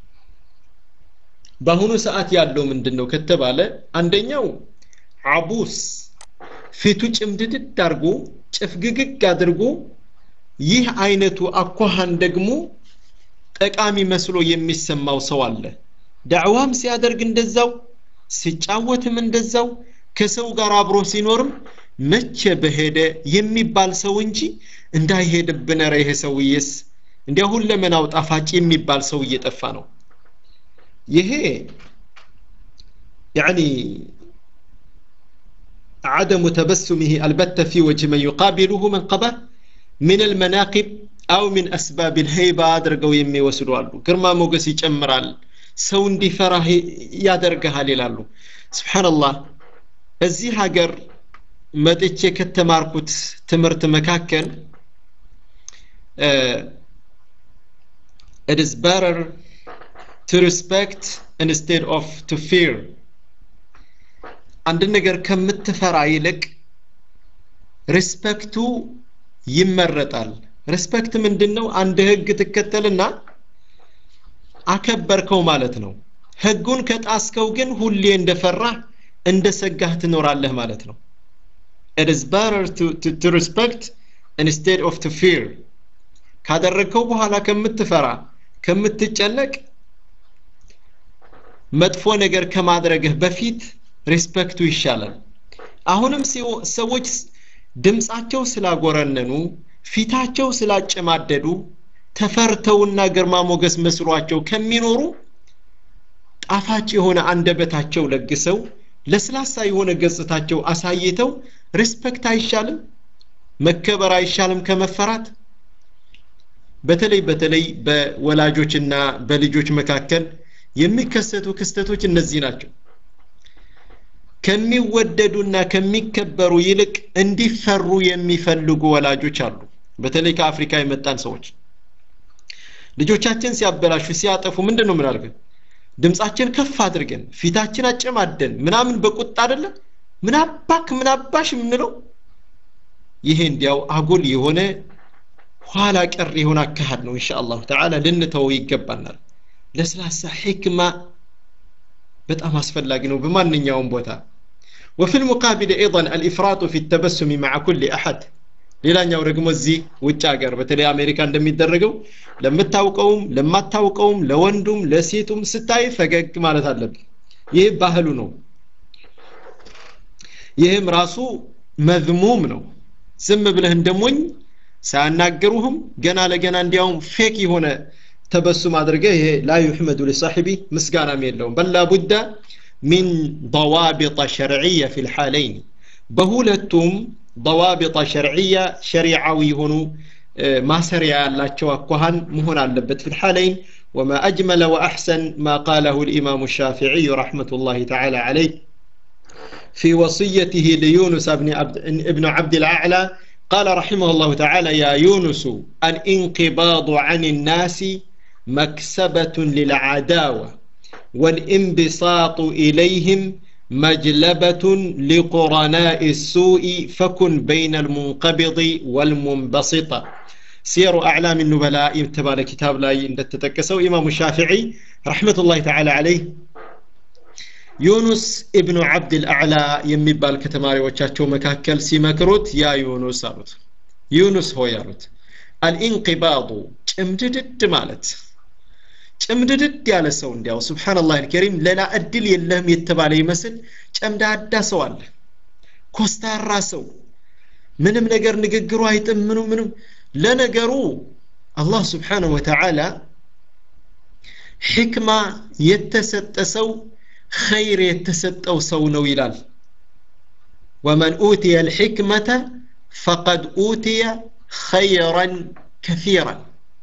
በአሁኑ ሰዓት ያለው ምንድን ነው ከተባለ አንደኛው አቡስ ፊቱ ጭምድድድ አድርጎ ጭፍግግግ አድርጎ ይህ አይነቱ አኳሃን ደግሞ ጠቃሚ መስሎ የሚሰማው ሰው አለ ዳዕዋም ሲያደርግ እንደዛው ሲጫወትም እንደዛው ከሰው ጋር አብሮ ሲኖርም መቼ በሄደ የሚባል ሰው እንጂ እንዳይሄድብን ረ ይሄ ሰውዬስ እንዲያ ሁለመናው ጣፋጭ የሚባል ሰው እየጠፋ ነው ይሄ ያኒ عدم تبسمه البتة في وجه من يقابله من قبه من المناقب أو من أسباب الهيبة أدرقوا يمي وسلوالو كرما موقس يجمرال ሰው እንዲፈራህ ያደርግሃል ይላሉ ስብሓንላህ እዚህ ሀገር መጥቼ ከተማርኩት ትምህርት መካከል it is better to respect instead of to fear አንድ ነገር ከምትፈራ ይልቅ ሪስፔክቱ ይመረጣል ሪስፔክት ምንድን ነው አንድ ህግ ትከተልና አከበርከው ማለት ነው ህጉን ከጣስከው ግን ሁሌ እንደፈራ እንደ ሰጋህ ትኖራለህ ማለት ነው it is better to, to, to respect instead of to fear ካደረግከው በኋላ ከምትፈራ ከምትጨነቅ መጥፎ ነገር ከማድረግህ በፊት ሪስፔክቱ ይሻላል አሁንም ሰዎች ድምፃቸው ስላጎረነኑ ፊታቸው ስላጨማደዱ ተፈርተውና ግርማ ሞገስ መስሏቸው ከሚኖሩ ጣፋጭ የሆነ አንደበታቸው ለግሰው ለስላሳ የሆነ ገጽታቸው አሳይተው ሪስፔክት አይሻልም መከበር አይሻልም ከመፈራት በተለይ በተለይ በወላጆችና በልጆች መካከል የሚከሰቱ ክስተቶች እነዚህ ናቸው ከሚወደዱና ከሚከበሩ ይልቅ እንዲፈሩ የሚፈልጉ ወላጆች አሉ በተለይ ከአፍሪካ የመጣን ሰዎች ልጆቻችን ሲያበላሹ ሲያጠፉ ምንድን ነው ምናደርገን ድምፃችን ከፍ አድርገን ፊታችን አጨማደን ምናምን በቁጣ አይደለ ምን አባክ ምን አባሽ የምንለው ይሄ እንዲያው አጉል የሆነ ኋላ ቀር የሆነ አካሃድ ነው እንሻ አላሁ ተዓላ ልንተወው ይገባናል ለስላሳ ሕክማ በጣም አስፈላጊ ነው በማንኛውም ቦታ وفي المقابل أيضا الإفراط في التبسم مع كل أحد ሌላኛው ደግሞ እዚህ ውጭ ሀገር በተለይ አሜሪካ እንደሚደረገው ለምታውቀውም ለማታውቀውም ለወንዱም ለሴቱም ስታይ ፈገግ ማለት አለብን ይህ ባህሉ ነው ይህም ራሱ መዝሙም ነው ዝም ብለህ እንደሞኝ ሳያናገሩህም ገና ለገና እንዲያውም ፌክ የሆነ ተበሱም አድርገህ ይሄ ላ ዩሕመዱ ሊሳሒቢ ምስጋናም የለውም በላ ቡዳ ሚን ضوابط شرعية في الحالين በሁለቱም ضوابط شرعية شريعዊ የሆኑ ማሰሪያ ያላቸው አኳኋን መሆን አለበት في الحالين وما أجمل وأحسن ما قاله الإمام الشافعي رحمة الله تعالى عليه في وصيته ليونس بن عبد, ابن عبد الأعلى قال رحمه الله تعالى يا يونس الانقباض عن الناس مكسبة للعداوة والانبساط إليهم مجلبة لقرناء السوء فكن بين المنقبض والمنبسط سير أعلام النبلاء يتبال كتاب لا تتكسو إمام الشافعي رحمة الله تعالى عليه ዩኑስ ኢብኑ ዓብድል አዕላ የሚባል ከተማሪዎቻቸው መካከል ሲመክሩት ያ ዩኑስ አሉት ዩኑስ ሆይ አሉት አልኢንቂባዱ ጭምድድድ ማለት ጭምድድድ ያለ ሰው እንዲያው ስብሓንላህ አልከሪም ሌላ እድል የለህም የተባለ ይመስል ጨምዳዳ ሰው አለ ኮስታራ ሰው ምንም ነገር ንግግሩ አይጥም ምኑ ምንም ለነገሩ አላህ ስብሓንሁ ወተዓላ ሕክማ የተሰጠ ሰው خير يتسطو سو ይላል ومن أوتي الحكمة فقد أوتي خيرا كثيرا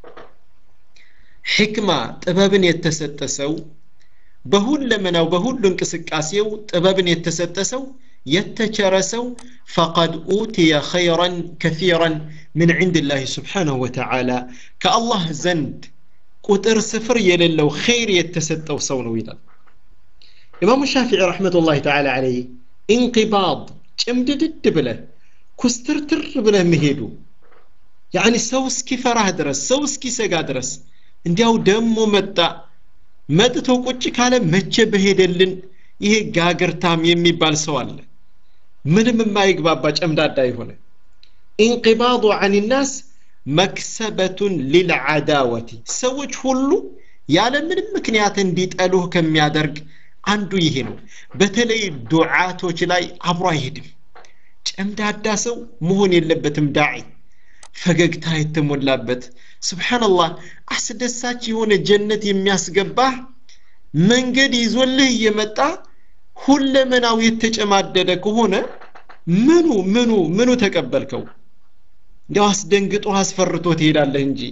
حكمة ጥበብን የተሰጠ ሰው በሁለመናው በሁሉ እንቅስቃሴው ጥበብን የተሰጠ ሰው የተቸረ ሰው ፈቀድ ኡትየ ኸይራን ከሲራን ምን ዕንድ ላህ ስብሓንሁ ወተዓላ ከአላህ ዘንድ ቁጥር ስፍር የሌለው ኸይር የተሰጠው ሰው ነው ይላል ኢማሙ ሻፊዒ ረሕመቱላህ ተዓላ ዓለይህ ኢንቂባድ ጭምድድድ ብለህ ኩስትርትር ብለህ መሄዱ ያኒ ሰው እስኪፈራህ ድረስ ሰው እስኪሰጋ ድረስ እንዲያው ደሞ መጣ መጥቶ ቁጭ ካለ መቼ በሄደልን ይሄ ጋግርታም የሚባል ሰው አለ ምንም የማይግባባ ጨምዳዳ የሆነ ኢንቂባዱ አን ናስ መክሰበቱን ሊልዓዳወቲ ሰዎች ሁሉ ያለ ምንም ምክንያት እንዲጠሉህ ከሚያደርግ አንዱ ይሄ ነው በተለይ ዱዓቶች ላይ አብሮ አይሄድም ጨምዳዳ ሰው መሆን የለበትም ዳዒ ፈገግታ የተሞላበት ስብሓንላህ አስደሳች የሆነ ጀነት የሚያስገባህ መንገድ ይዞልህ እየመጣ ሁለመናው የተጨማደደ ከሆነ ምኑ ምኑ ምኑ ተቀበልከው እንዲያው አስደንግጦ አስፈርቶ ትሄዳለህ እንጂ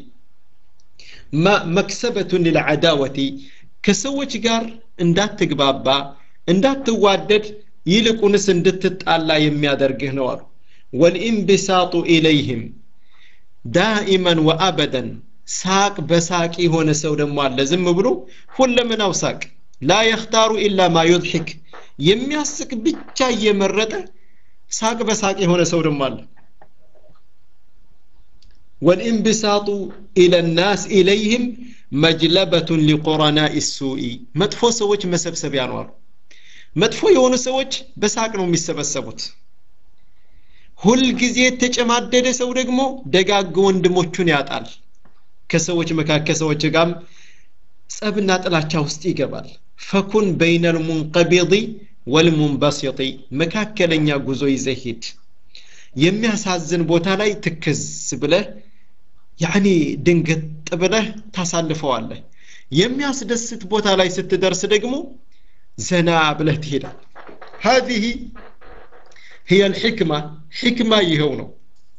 መክሰበቱን ልልዓዳወቲ ከሰዎች ጋር እንዳትግባባ እንዳትዋደድ ይልቁንስ እንድትጣላ የሚያደርግህ ነው አሉ ወልኢንቢሳጡ ኢለይህም ዳኢመን ወአበደን ሳቅ በሳቅ የሆነ ሰው ደግሞ አለ ዝም ብሎ ሁለመናው ሳቅ ላ የኽታሩ ኢላ ማ ዩድሒክ የሚያስቅ ብቻ እየመረጠ ሳቅ በሳቅ የሆነ ሰው ደግሞ አለ ወልኢንቢሳጡ ኢለ ናስ ኢለይህም መጅለበቱን ሊቁረናኢ ሱኢ መጥፎ ሰዎች መሰብሰቢያ ነው አሉ መጥፎ የሆኑ ሰዎች በሳቅ ነው የሚሰበሰቡት ሁልጊዜ የተጨማደደ ሰው ደግሞ ደጋግ ወንድሞቹን ያጣል ከሰዎች መካከል ሰዎች ጋርም ጸብና ጥላቻ ውስጥ ይገባል ፈኩን በይነ ልሙንቀቢض ወልሙንበሲጢ መካከለኛ ጉዞ ይዘህ ሂድ የሚያሳዝን ቦታ ላይ ትክዝ ብለህ ያኒ ድንገጥ ብለህ ታሳልፈዋለህ የሚያስደስት ቦታ ላይ ስትደርስ ደግሞ ዘና ብለህ ትሄዳል هذه هي الحكمة حكمة ይኸው ነው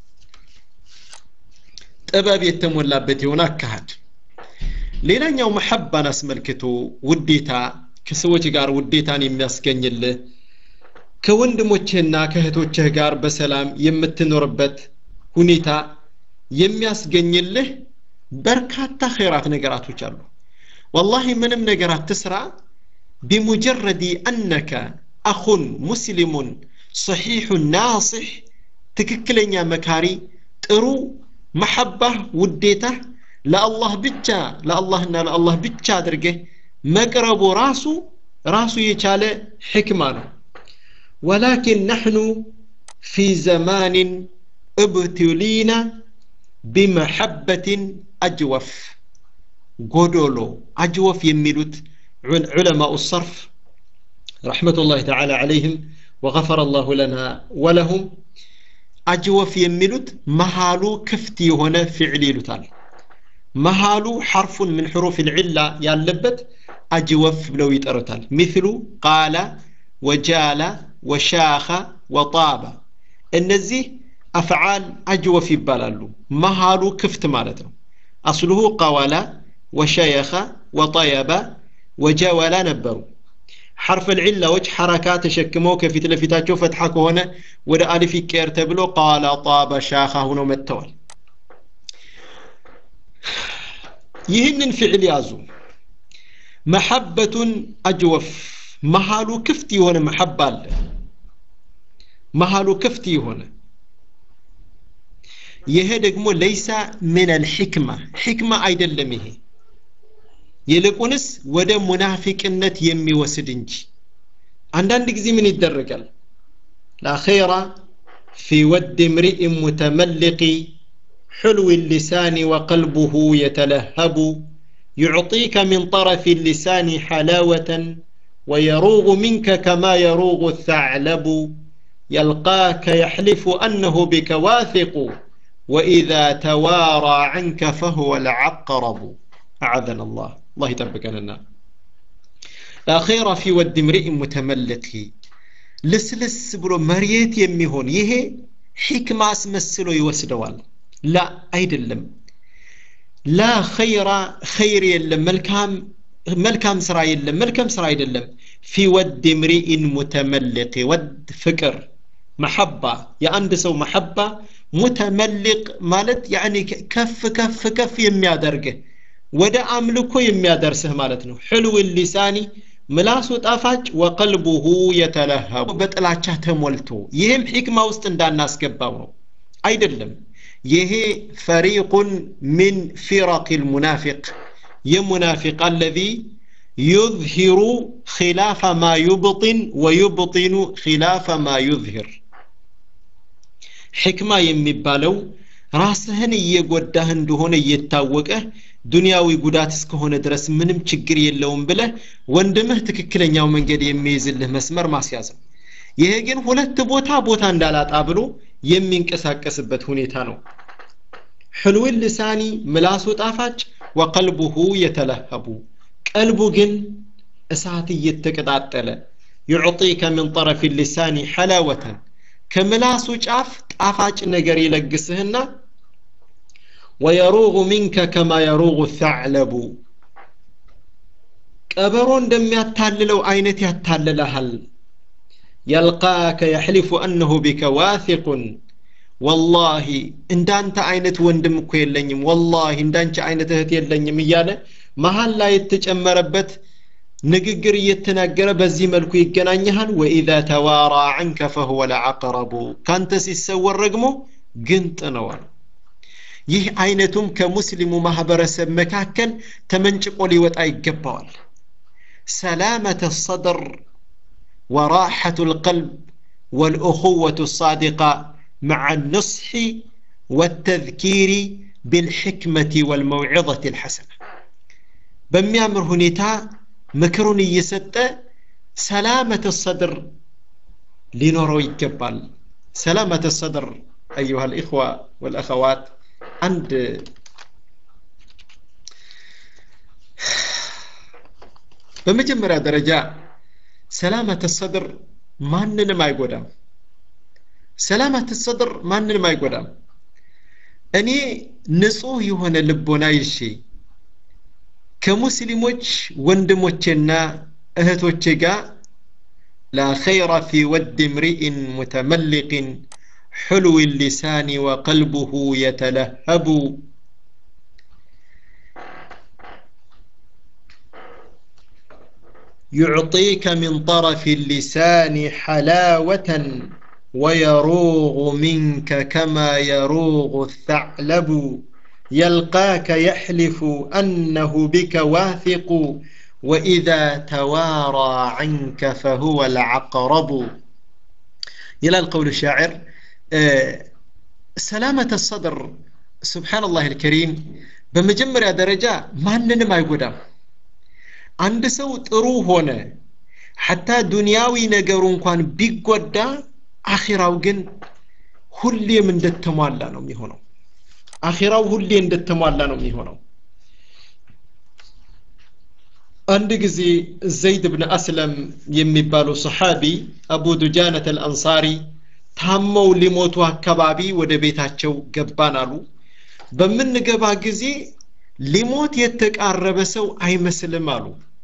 ጥበብ የተሞላበት የሆነ አካሃድ ሌላኛው መሐባን አስመልክቶ ውዴታ ከሰዎች ጋር ውዴታን የሚያስገኝልህ ከወንድሞችህና ከእህቶችህ ጋር በሰላም የምትኖርበት ሁኔታ የሚያስገኝልህ በርካታ ኸይራት ነገራቶች አሉ ወላሂ ምንም ነገር አትስራ ቢሙጀረዲ አነከ አኹን ሙስሊሙን ሰሒሑ ናስሕ ትክክለኛ መካሪ ጥሩ መሐባህ ውዴታህ ለአላህ ብቻ ለአላህና ለአላህ ብቻ አድርገህ መቅረቡ ራሱ ራሱ የቻለ ሕክማ ነው ወላኪን ነሕኑ ፊ ዘማንን ابتلينا بمحبة أجوف قدولو أجوف يميلوت علماء الصرف رحمة الله تعالى عليهم وغفر الله لنا ولهم أجوف يميلوت مهالو كفتي هنا فعل يلوتال مهالو حرف من حروف العلة يالبت أجوف بلو يتأرتال مثل قال وجال وشاخ وطاب እነዚህ አፍዓል አጅወፍ ይባላሉ መሃሉ ክፍት ማለት ነው አስሉሁ ቀወላ ወሸየኸ ወጠየበ ወጀወላ ነበሩ ሐርፍ ልዕላዎች ሐረካ ተሸክመው ከፊት ለፊታቸው ፈትሐ ከሆነ ወደ አሊፍ ይቀየር ተብሎ ቃላ ጣበ ሻኻ ሁነው መጥተዋል ይህንን ፍዕል ያዙ መሐበቱን አጅወፍ መሃሉ ክፍት የሆነ መሐባ አለ መሃሉ ክፍት የሆነ ይሄ ደግሞ ለይሳ ምን አልሕክማ ሕክማ አይደለም ይሄ ይልቁንስ ወደ ሙናፊቅነት የሚወስድ እንጂ አንዳንድ ጊዜ ምን ይደረጋል ላኸይራ ፊ ወድ እምሪእ ሙተመልቂ حلو اللسان وقلبه يتلهب يعطيك من طرف اللسان حلاوة ويروغ منك كما يروغ الثعلب يلقاك يحلف أنه بك واثق وإذا توارى عنك فهو العقرب أعاذنا الله الله يتربكنا الأخير في ود امرئ متملق لسلس برو مريت يميهون يهي حكمة اسمسلو يوسدوال لا أيدلم لا خير خير يلم ملكام ملكام سرا يلم ملكام سرا يدلم في ود امرئ متملق ود فكر محبة يا عند سو محبة متملق مالت يعني كف كف كف يميادرقه ወደ አምልኮ የሚያደርስህ ማለት ነው ሕልው ሊሳኒ ምላሱ ጣፋጭ ወቀልቡሁ የተለሀቡ በጥላቻ ተሞልቶ ይህም ሒክማ ውስጥ እንዳናስገባው ነው አይደለም ይሄ ፈሪቁን ሚን ፊረቅ ልሙናፊቅ የሙናፊቅ አለዚ يظهر خلاف ما يبطن ويبطن خلاف ما يظهر ሕክማ የሚባለው ራስህን እየጎዳህ እንደሆነ እየታወቀህ ዱንያዊ ጉዳት እስከሆነ ድረስ ምንም ችግር የለውም ብለህ ወንድምህ ትክክለኛው መንገድ የሚይዝልህ መስመር ማስያዝ ነው ይሄ ግን ሁለት ቦታ ቦታ እንዳላጣ ብሎ የሚንቀሳቀስበት ሁኔታ ነው ሕልው ልሳኒ ምላሱ ጣፋጭ ወቀልቡሁ የተለሀቡ ቀልቡ ግን እሳት እየተቀጣጠለ ዩዕጢከ ምን ጠረፍ ልሳኒ ሐላወተን ከምላሱ ጫፍ ጣፋጭ ነገር ይለግስህና ወየሩጉ ሚንከ ከማ የሩጉ ተዕለቡ ቀበሮ እንደሚያታልለው አይነት ያታልልሃል የልቃከ የሕሊፉ አነሁ ቢከ ዋثቁን ወላሂ እንዳንተ አይነት ወንድም እኮ የለኝም ወላሂ እንዳንቺ አይነት እህት የለኝም እያለ መሀል ላይ የተጨመረበት ንግግር እየተናገረ በዚህ መልኩ ይገናኝሃል ወኢዛ ተዋራ ዐንከ ፈሁወ ለዐቀረቡ ካንተ ሲሰወር ደግሞ ግንጥ ነዋል ይህ አይነቱም ከሙስሊሙ ማህበረሰብ መካከል ተመንጭቆ ሊወጣ ይገባዋል ሰላመተ ሰድር وراحة القلب والأخوة الصادقة مع النصح والتذكير بالحكمة والموعظة الحسنة بميامر هنيتا مكرون يسد سلامة الصدر لنورو يقبل سلامة الصدر أيها الإخوة والأخوات عند በመጀመሪያ ደረጃ ሰላመተ ሰድር ማንንም አይጎዳም ሰላመተ ሰድር ማንንም አይጎዳም እኔ ንጹህ የሆነ ልቦና ይዤ ከሙስሊሞች ወንድሞቼና እህቶቼ ጋር لا خير في ود امرئ متملق حلو اللسان وقلبه يتلهب يعطيك من طرف اللسان حلاوة ويروغ منك كما يروغ الثعلب يلقاك يحلف أنه بك واثق وإذا توارى عنك فهو العقرب إلى القول الشاعر ሰላመተ ሰድር ስብሓንላህ ልከሪም በመጀመሪያ ደረጃ ማንንም አይጎዳም አንድ ሰው ጥሩ ሆነ ሐታ ዱንያዊ ነገሩ እንኳን ቢጎዳ አኺራው ግን ሁሌም እንደተሟላ ነው የሚሆነው አኺራው ሁሌ እንደተሟላ ነው የሚሆነው አንድ ጊዜ ዘይድ ብን አስለም የሚባሉ ሰሓቢ አቡ ዱጃነት አልአንሳሪ ታመው ሊሞቱ አካባቢ ወደ ቤታቸው ገባን አሉ በምንገባ ጊዜ ሊሞት የተቃረበ ሰው አይመስልም አሉ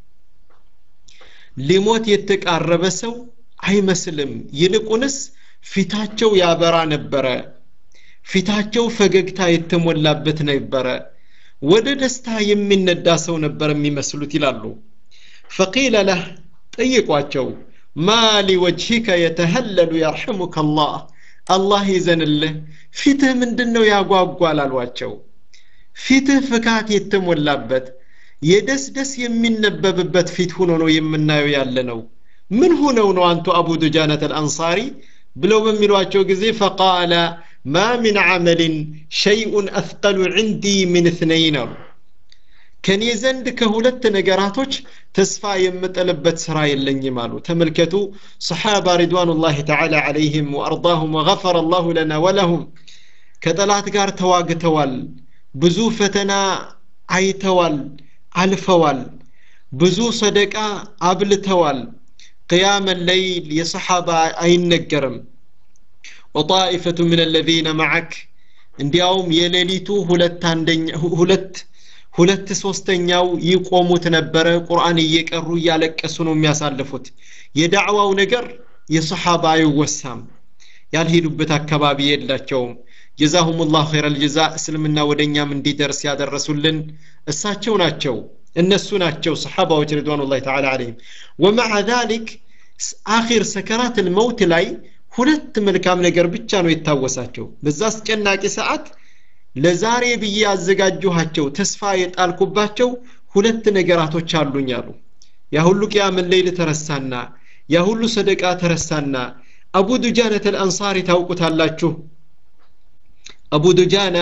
ሊሞት የተቃረበ ሰው አይመስልም ይልቁንስ ፊታቸው ያበራ ነበረ ፊታቸው ፈገግታ የተሞላበት ነበረ ወደ ደስታ የሚነዳ ሰው ነበር የሚመስሉት ይላሉ ፈቂለ ለህ ጠይቋቸው ማ ሊወጅሂከ የተሀለሉ የርሐሙከ አላህ አላህ ይዘንልህ ፊትህ ምንድን ነው ያጓጓል አሏቸው ፊትህ ፍካት የተሞላበት የደስ ደስ የሚነበብበት ፊት ሆኖ ነው የምናየው ያለ ነው ምን ሆነው ነው አንቱ አቡ ዱጃነት አልአንሳሪ ብለው በሚሏቸው ጊዜ ፈቃለ ማ ምን ዓመልን ሸይኡን አስቀሉ ዕንዲ ምን እትነይን አሉ ከኔ ዘንድ ከሁለት ነገራቶች ተስፋ የምጥልበት ስራ የለኝም አሉ ተመልከቱ ሰሓባ ሪድዋኑላህ ተዓላ ዓለይህም ወአርዳሁም ወገፈረ አላሁ ለና ወለሁም ከጠላት ጋር ተዋግተዋል ብዙ ፈተና አይተዋል አልፈዋል ብዙ ሰደቃ አብልተዋል ቅያመ ለይል የሰሓባ አይነገርም ወጣኢፈቱ ምን አለዚነ መዓክ እንዲያውም የሌሊቱ ሁለት አንደኛ ሁለት ሁለት ሶስተኛው ይቆሙት ነበረ ቁርአን እየቀሩ እያለቀሱ ነው የሚያሳልፉት የዳዕዋው ነገር የሰሓባ አይወሳም ያልሄዱበት አካባቢ የላቸውም ጀዛሁም ላሁ ኸይረ ልጀዛ እስልምና ወደ እኛም እንዲደርስ ያደረሱልን እሳቸው ናቸው እነሱ ናቸው ሰሓባዎች ሪድዋኑላህ ተዓላ አለይህም ወመዓ ዛሊክ አኺር ሰከራት ልመውት ላይ ሁለት መልካም ነገር ብቻ ነው የታወሳቸው በዛ አስጨናቂ ሰዓት ለዛሬ ብዬ ያዘጋጀኋቸው ተስፋ የጣልኩባቸው ሁለት ነገራቶች አሉኝ አሉ ያ ሁሉ ቅያምን ሌይል ተረሳና ያ ሁሉ ሰደቃ ተረሳና አቡ ዱጃነት አልአንሳሪ ታውቁታላችሁ አቡ ዱጃና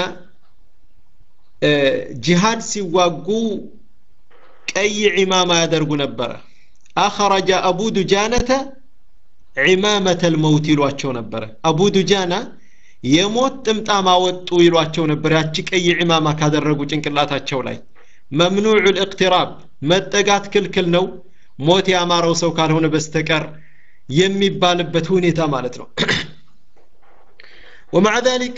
ጂሃድ ሲዋጉ ቀይ ዒማማ ያደርጉ ነበረ አኸረጀ አቡ ዱጃነተ ዒማመተ ልመውት ይሏቸው ነበረ አቡ ዱጃና የሞት ጥምጣም አወጡ ይሏቸው ነበር ያቺ ቀይ ዒማማ ካደረጉ ጭንቅላታቸው ላይ መምኑዑ ልእቅትራብ መጠጋት ክልክል ነው ሞት ያማረው ሰው ካልሆነ በስተቀር የሚባልበት ሁኔታ ማለት ነው ومع ذلك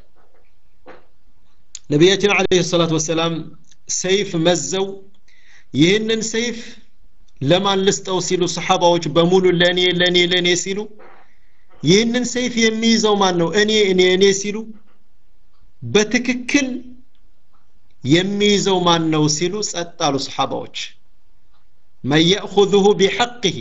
ነቢያችን አለይሂ ሰላቱ ወሰላም ሰይፍ መዘው ይህንን ሰይፍ ለማን ልስጠው ሲሉ ሰሓባዎች በሙሉ ለእኔ ለእኔ ለእኔ ሲሉ ይህንን ሰይፍ የሚይዘው ማን ነው እኔ እኔ እኔ ሲሉ በትክክል የሚይዘው ማን ነው ሲሉ ጸጥ አሉ ሰሓባዎች መን የእኹذሁ ቢሐቅህ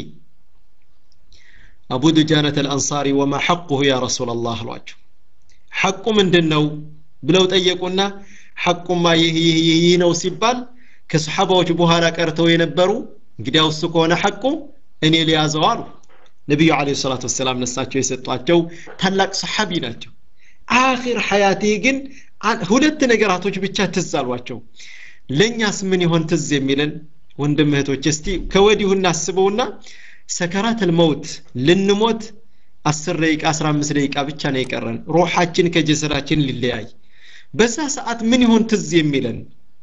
አቡ ዱጃነት አልአንሳሪ ወማ ሐቁሁ ያ ረሱላ ላህ አሏቸው ሐቁ ምንድን ነው ብለው ጠየቁና ሐቁማ ይህ ይህ ይህ ነው ሲባል ከሰሓባዎች በኋላ ቀርተው የነበሩ እንግዲያው እሱ ከሆነ ሐቁ እኔ ሊያዘው አሉ ነቢዩ አለ ሰላት ወሰላም ነሳቸው የሰጧቸው ታላቅ ሰሓቢ ናቸው አኺር ሐያቴ ግን ሁለት ነገራቶች ብቻ ትዝ አሏቸው ለእኛስ ምን ይሆን ትዝ የሚለን ወንድም እህቶች እስቲ ከወዲሁ እናስበውና ሰከራት ልመውት ልንሞት አስር ደቂቃ አስራ አምስት ደቂቃ ብቻ ነው የቀረን ሩሓችን ከጀሰዳችን ሊለያይ በዛ ሰዓት ምን ይሆን ትዝ የሚለን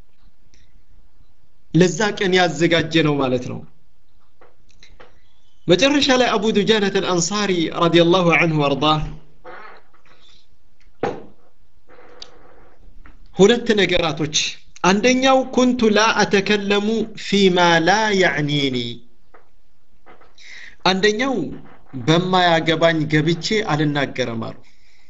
ለዛ ቀን ያዘጋጀ ነው ማለት ነው መጨረሻ ላይ አቡ ዱጃነት አልአንሳሪ ረዲየላሁ አንሁ ወርዳህ ሁለት ነገራቶች አንደኛው ኩንቱ ላ አተከለሙ ፊማ ላ ያዕኒኒ አንደኛው በማያገባኝ ገብቼ አልናገረም አሉ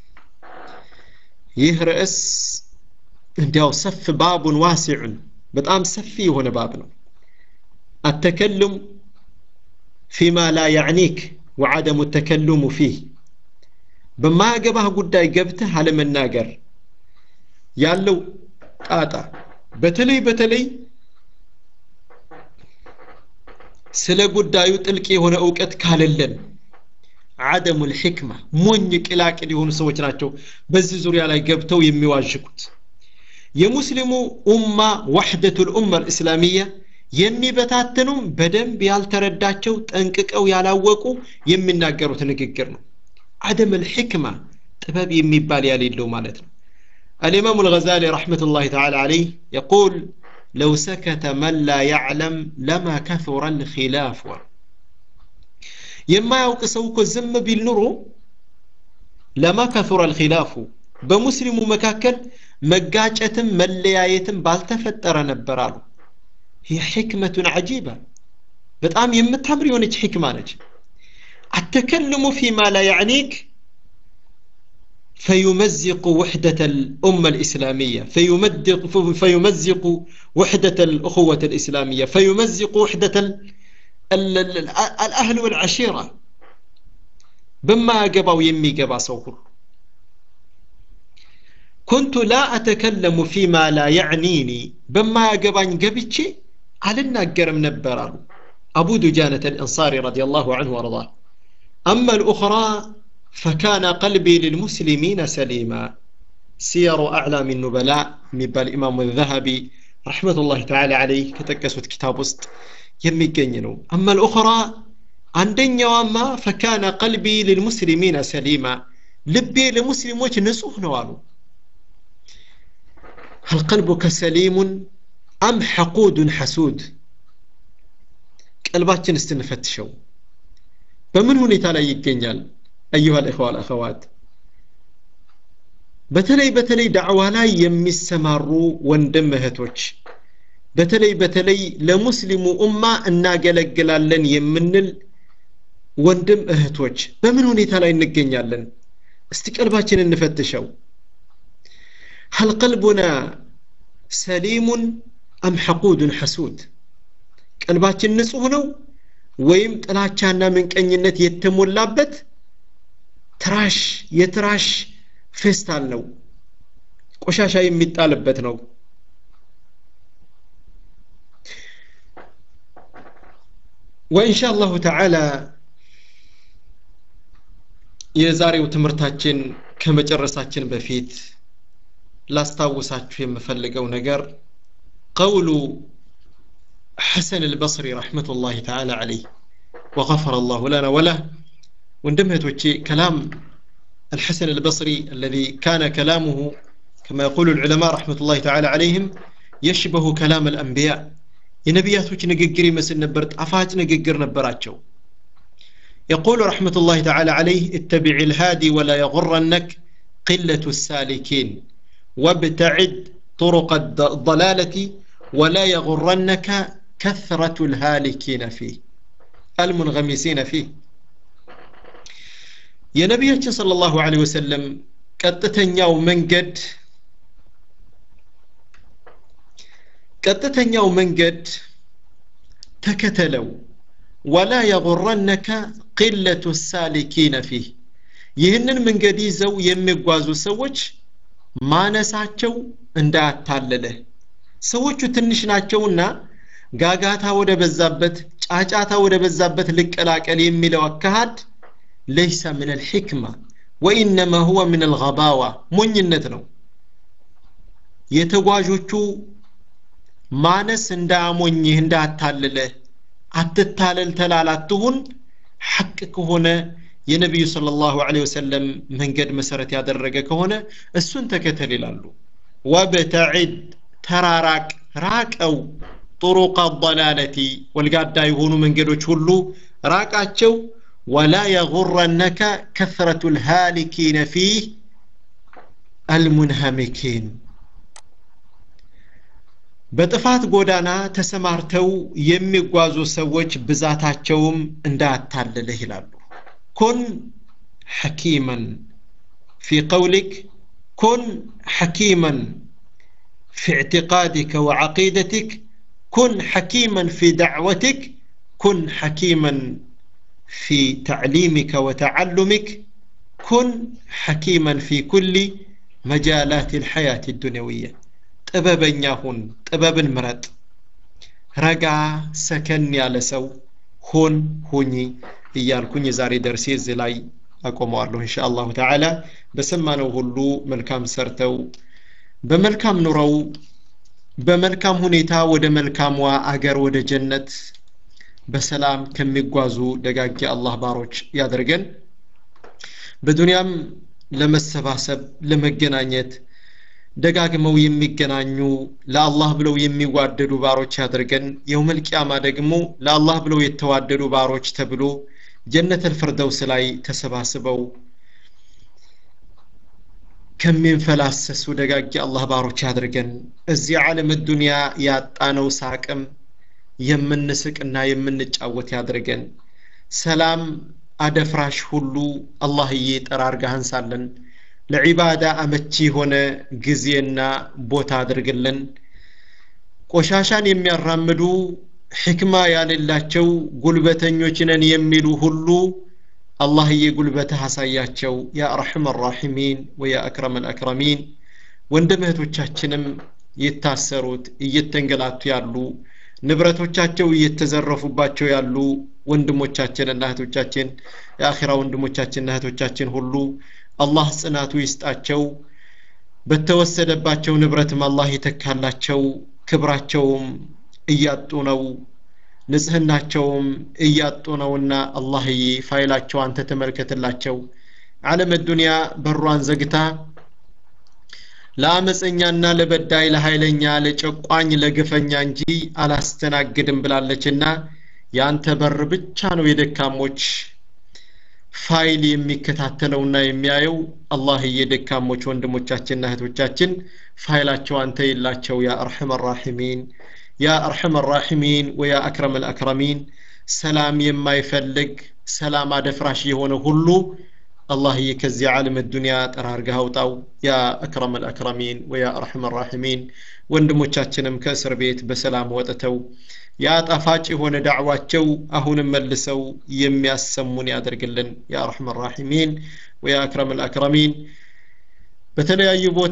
ይህ ርዕስ እንዲያው ሰፍ ባቡን ዋሲዑን በጣም ሰፊ የሆነ ባብ ነው አተከሉም ፊማ ላ ያዕኒክ ወዓደሙ ተከሉሙ ፊህ በማያገባህ ጉዳይ ገብተህ አለመናገር ያለው ጣጣ በተለይ በተለይ ስለ ጉዳዩ ጥልቅ የሆነ እውቀት ካለለን አደሙ ልሕክማ ሞኝ ቅላቅል የሆኑ ሰዎች ናቸው በዚህ ዙሪያ ላይ ገብተው የሚዋዥቁት የሙስሊሙ ኡማ ዋሕደቱ ልኡማ ልእስላሚያ የሚበታትኑም በደንብ ያልተረዳቸው ጠንቅቀው ያላወቁ የሚናገሩት ንግግር ነው አደም ልሕክማ ጥበብ የሚባል ያሌለው ማለት ነው الإمام الغزالي رحمة الله تعالى عليه يقول لو سكت من لا يعلم لما كثر الخلاف يما يوقسوك الزم بالنور لما كثر الخلاف بمسلم مكاكل مقاجة ملياية بالتفتر نبرالو هي حكمة عجيبة بتقام يمتهم ريونج حكمة نج التكلم فيما لا يعنيك فيمزق وحدة الأمة الإسلامية فيمزق فيمزق وحدة الأخوة الإسلامية فيمزق وحدة ال ال ال الأهل والعشيرة بما قبوا يمي قبا سوكر كنت لا أتكلم فيما لا يعنيني بما قبان قبتشي علنا قرم نبران أبو دجانة الإنصاري رضي الله عنه وارضاه أما الأخرى فكان قلبي للمسلمين سليما سير أعلام النبلاء مبال الإمام الذهبي رحمة الله تعالى عليه كتكسوت كتاب وسط يميقنينو أما الأخرى عندن وما فكان قلبي للمسلمين سليما لبي لمسلموች ንጹህ ነው አሉ هل قلبك سليم أم حقود حسود ቀልባችን እስትንፈትሸው በምን ሁኔታ ላይ ይገኛል أيها الإخوة والأخوات በተለይ በተለይ ዳዕዋ ላይ የሚሰማሩ ወንድም እህቶች በተለይ በተለይ ለሙስሊሙ ኡማ እናገለግላለን የምንል ወንድም እህቶች በምን ሁኔታ ላይ እንገኛለን እስቲ ቀልባችን እንፈትሸው هل قلبنا سليم أم حقود حسود ቀልባችን ንጹህ ነው ወይም ጥላቻና ምንቀኝነት የተሞላበት ትራሽ የትራሽ ፌስታል ነው ቆሻሻ የሚጣልበት ነው ወኢንሻ አላሁ ተዓላ የዛሬው ትምህርታችን ከመጨረሳችን በፊት ላስታውሳችሁ የምፈልገው ነገር ቀውሉ حسن البصري رحمة الله تعالى عليه وغفر الله لنا وله وندمه توجي كلام الحسن البصري الذي كان كلامه كما يقول العلماء رحمة الله تعالى عليهم يشبه كلام الأنبياء የነቢያቶች ንግግር ይመስል ነበር ጣፋጭ ንግግር ነበራቸው يقول رحمة الله تعالى عليه اتبع الهادي ولا يغرنك قلة السالكين وابتعد طرق الضلالة ولا يغرنك كثرة الهالكين فيه المنغمسين فيه የነቢያችን صلى الله عليه وسلم ቀጥተኛው መንገድ ቀጥተኛው መንገድ ተከተለው ወላ የغረነከ ቅለቱ ሳሊኪነ ፊህ ይህንን መንገድ ይዘው የሚጓዙ ሰዎች ማነሳቸው እንዳያታለለህ ሰዎቹ ትንሽ ናቸውና ጋጋታ ወደ በዛበት ጫጫታ ወደ በዛበት ልቀላቀል የሚለው አካሃድ ለይሰ ምን አልሕክማ ወኢነማ ሁወ ምን አልገባዋ ሞኝነት ነው የተጓዦቹ ማነስ እንዳያሞኝህ እንዳያታልልህ አትታለል ተላላትሁን ሐቅ ከሆነ የነቢዩ صلى الله عليه وسلم መንገድ መሰረት ያደረገ ከሆነ እሱን ተከተል ይላሉ ወብተዒድ ተራራቅ ራቀው طرق الضلالة ወልጋዳ የሆኑ መንገዶች ሁሉ ራቃቸው ولا يغرنك كثرة الهالكين فيه المنهمكين በጥፋት ጎዳና ተሰማርተው የሚጓዙ ሰዎች ብዛታቸውም እንዳያታልልህ ይላሉ ኩን ሐኪመን ፊ ቀውሊክ ኩን ሐኪመን في اعتقادك وعقيدتك كن حكيما في دعوتك كن حكيما في تعليمك وتعلمك كن حكيما في كل مجالات الحياة الدنيوية ጥበበኛ ሁን ጥበብን ምረጥ ረጋ ሰከን ያለ ሰው ሁን ሁኚ እያልኩኝ የዛሬ ደርሴ እዚህ ላይ አቆመዋለሁ እንሻ አላሁ ተዓላ በሰማነው ሁሉ መልካም ሰርተው በመልካም ኑረው በመልካም ሁኔታ ወደ መልካሟ አገር ወደ ጀነት በሰላም ከሚጓዙ ደጋጊ አላህ ባሮች ያደርገን በዱንያም ለመሰባሰብ ለመገናኘት ደጋግመው የሚገናኙ ለአላህ ብለው የሚዋደዱ ባሮች ያድርገን የውመል ቂያማ ደግሞ ለአላህ ብለው የተዋደዱ ባሮች ተብሎ ጀነተል ፍርደውስ ላይ ተሰባስበው ከሚንፈላሰሱ ደጋጊ አላህ ባሮች ያድርገን እዚህ ዓለም ዱንያ ያጣነው ሳቅም የምንስቅና የምንጫወት ያድርገን ሰላም አደፍራሽ ሁሉ አላህዬ ጠራርገህ አንሳለን ለዒባዳ አመቺ የሆነ ጊዜና ቦታ አድርግልን ቆሻሻን የሚያራምዱ ሕክማ ያሌላቸው ጉልበተኞች ነን የሚሉ ሁሉ አላህዬ ጉልበትህ አሳያቸው ያ አርሐም ራሒሚን ወያ አክረም አልአክረሚን ወንድም እህቶቻችንም የታሰሩት እየተንገላቱ ያሉ ንብረቶቻቸው እየተዘረፉባቸው ያሉ ወንድሞቻችንና እህቶቻችን የአኺራ ወንድሞቻችንና እህቶቻችን ሁሉ አላህ ጽናቱ ይስጣቸው በተወሰደባቸው ንብረትም አላህ ይተካላቸው ክብራቸውም እያጡ ነው ንጽህናቸውም እያጡ ነውና አላህዬ ፋይላቸው አንተ ተመልከትላቸው ዓለም ዱንያ በሯን ዘግታ ለአመፀኛና ለበዳይ ለኃይለኛ ለጨቋኝ ለግፈኛ እንጂ አላስተናግድም ብላለችና የአንተ በር ብቻ ነው የደካሞች ፋይል የሚከታተለውና የሚያየው አላህ የደካሞች ወንድሞቻችንና እህቶቻችን ፋይላቸው አንተ የላቸው ያ አርሐም ራሒሚን ያ አርሐም ራሒሚን ወያ አክረም አልአክረሚን ሰላም የማይፈልግ ሰላም አደፍራሽ የሆነ ሁሉ አላህዬ ከዚህ ዓለም ዱንያ ጠራርገህ አውጣው ያ አክረም አልአክረሚን ወያ አርሐም ራሒሚን ወንድሞቻችንም ከእስር ቤት በሰላም ወጥተው ያ ጣፋጭ የሆነ ዳዕዋቸው አሁንም መልሰው የሚያሰሙን ያደርግልን ያ አርሐም ራሒሚን ወያ አክረም አልአክረሚን በተለያዩ ቦታ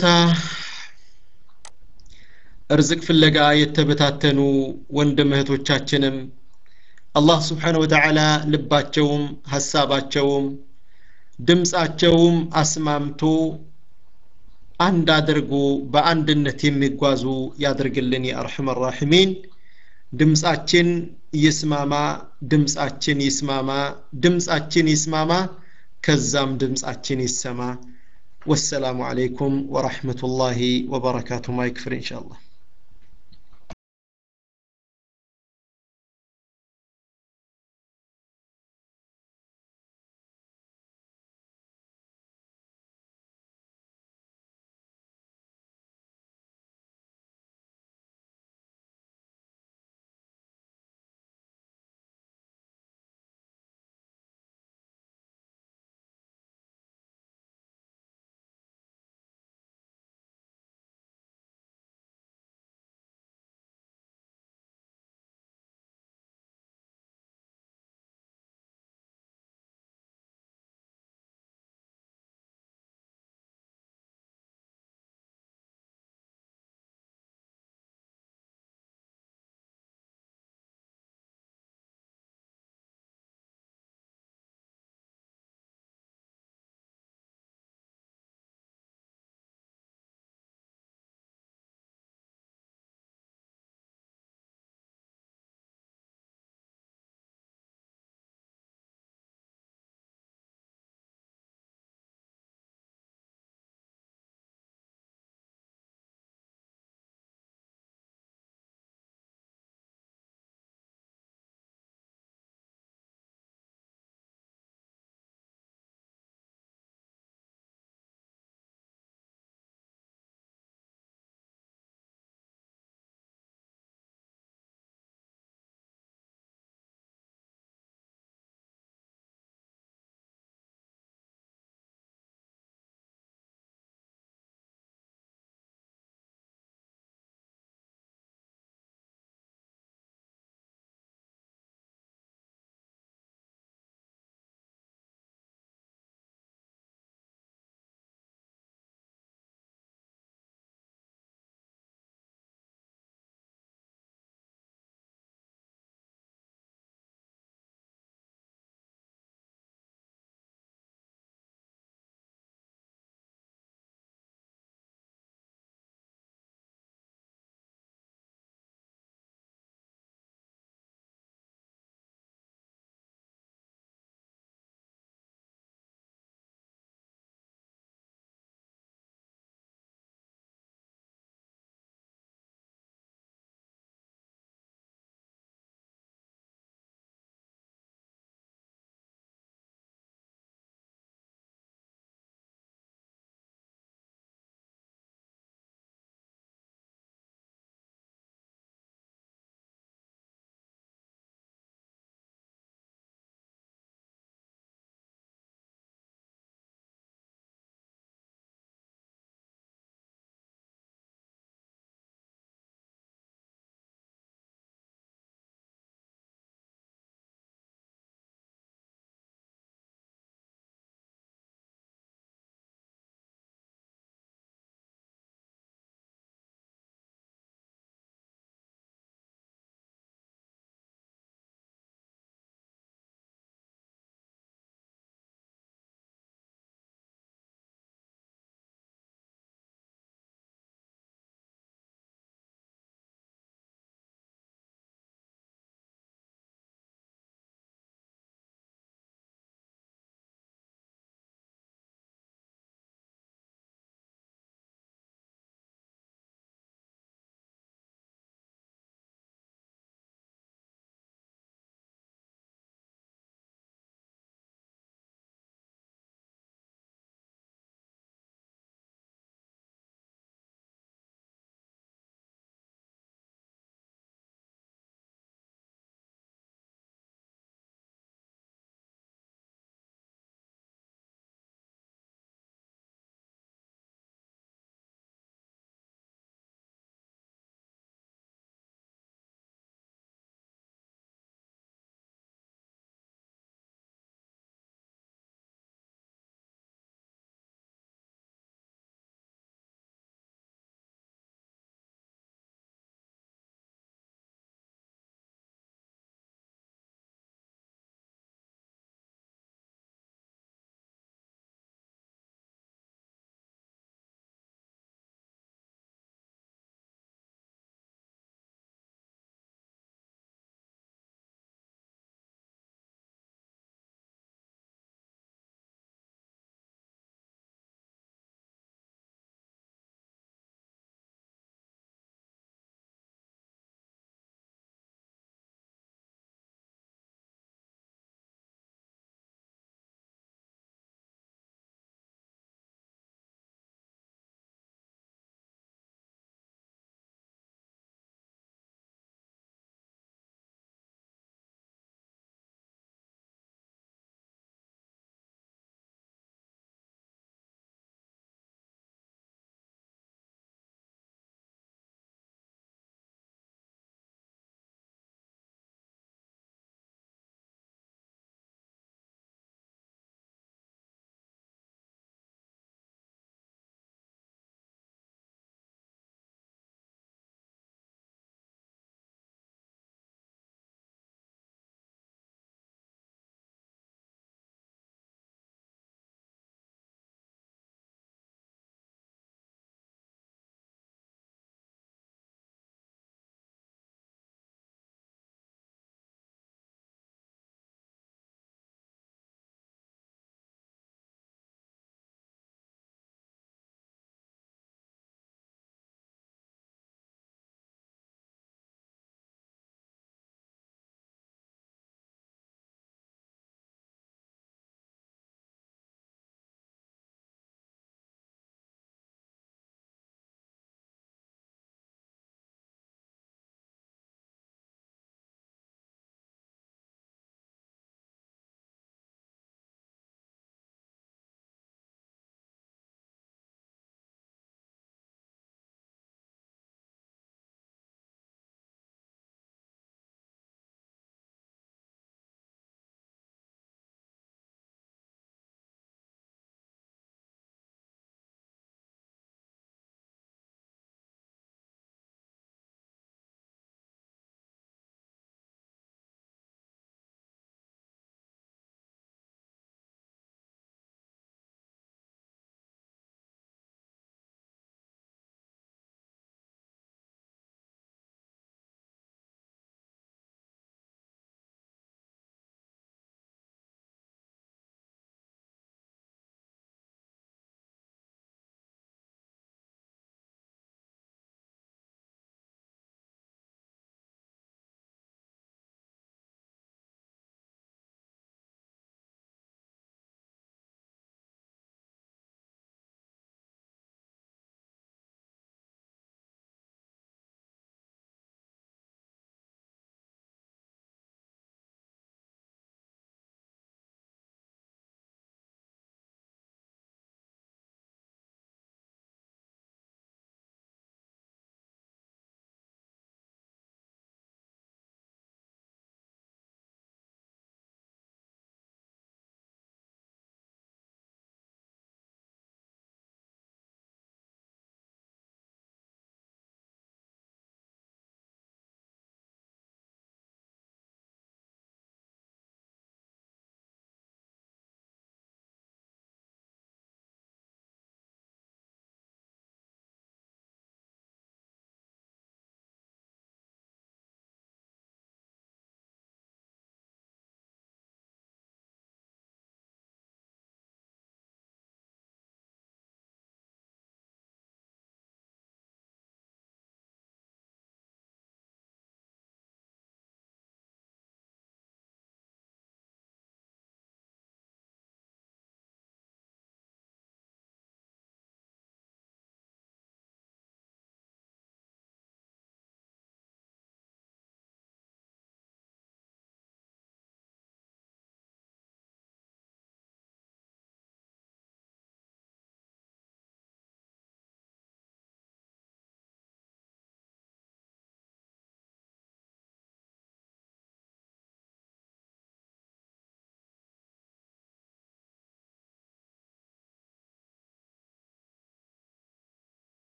እርዝቅ ፍለጋ የተበታተኑ ወንድም እህቶቻችንም አላህ ስብሓነ ወተዓላ ልባቸውም ሀሳባቸውም ድምፃቸውም አስማምቶ አንድ አድርጎ በአንድነት የሚጓዙ ያድርግልን የአርሐም ራሒሚን ድምፃችን ይስማማ ድምፃችን ይስማማ ድምፃችን ይስማማ ከዛም ድምፃችን ይሰማ ወሰላሙ አለይኩም ወረሕመቱላሂ ወበረካቱ ማይክፍር ኢንሻአላህ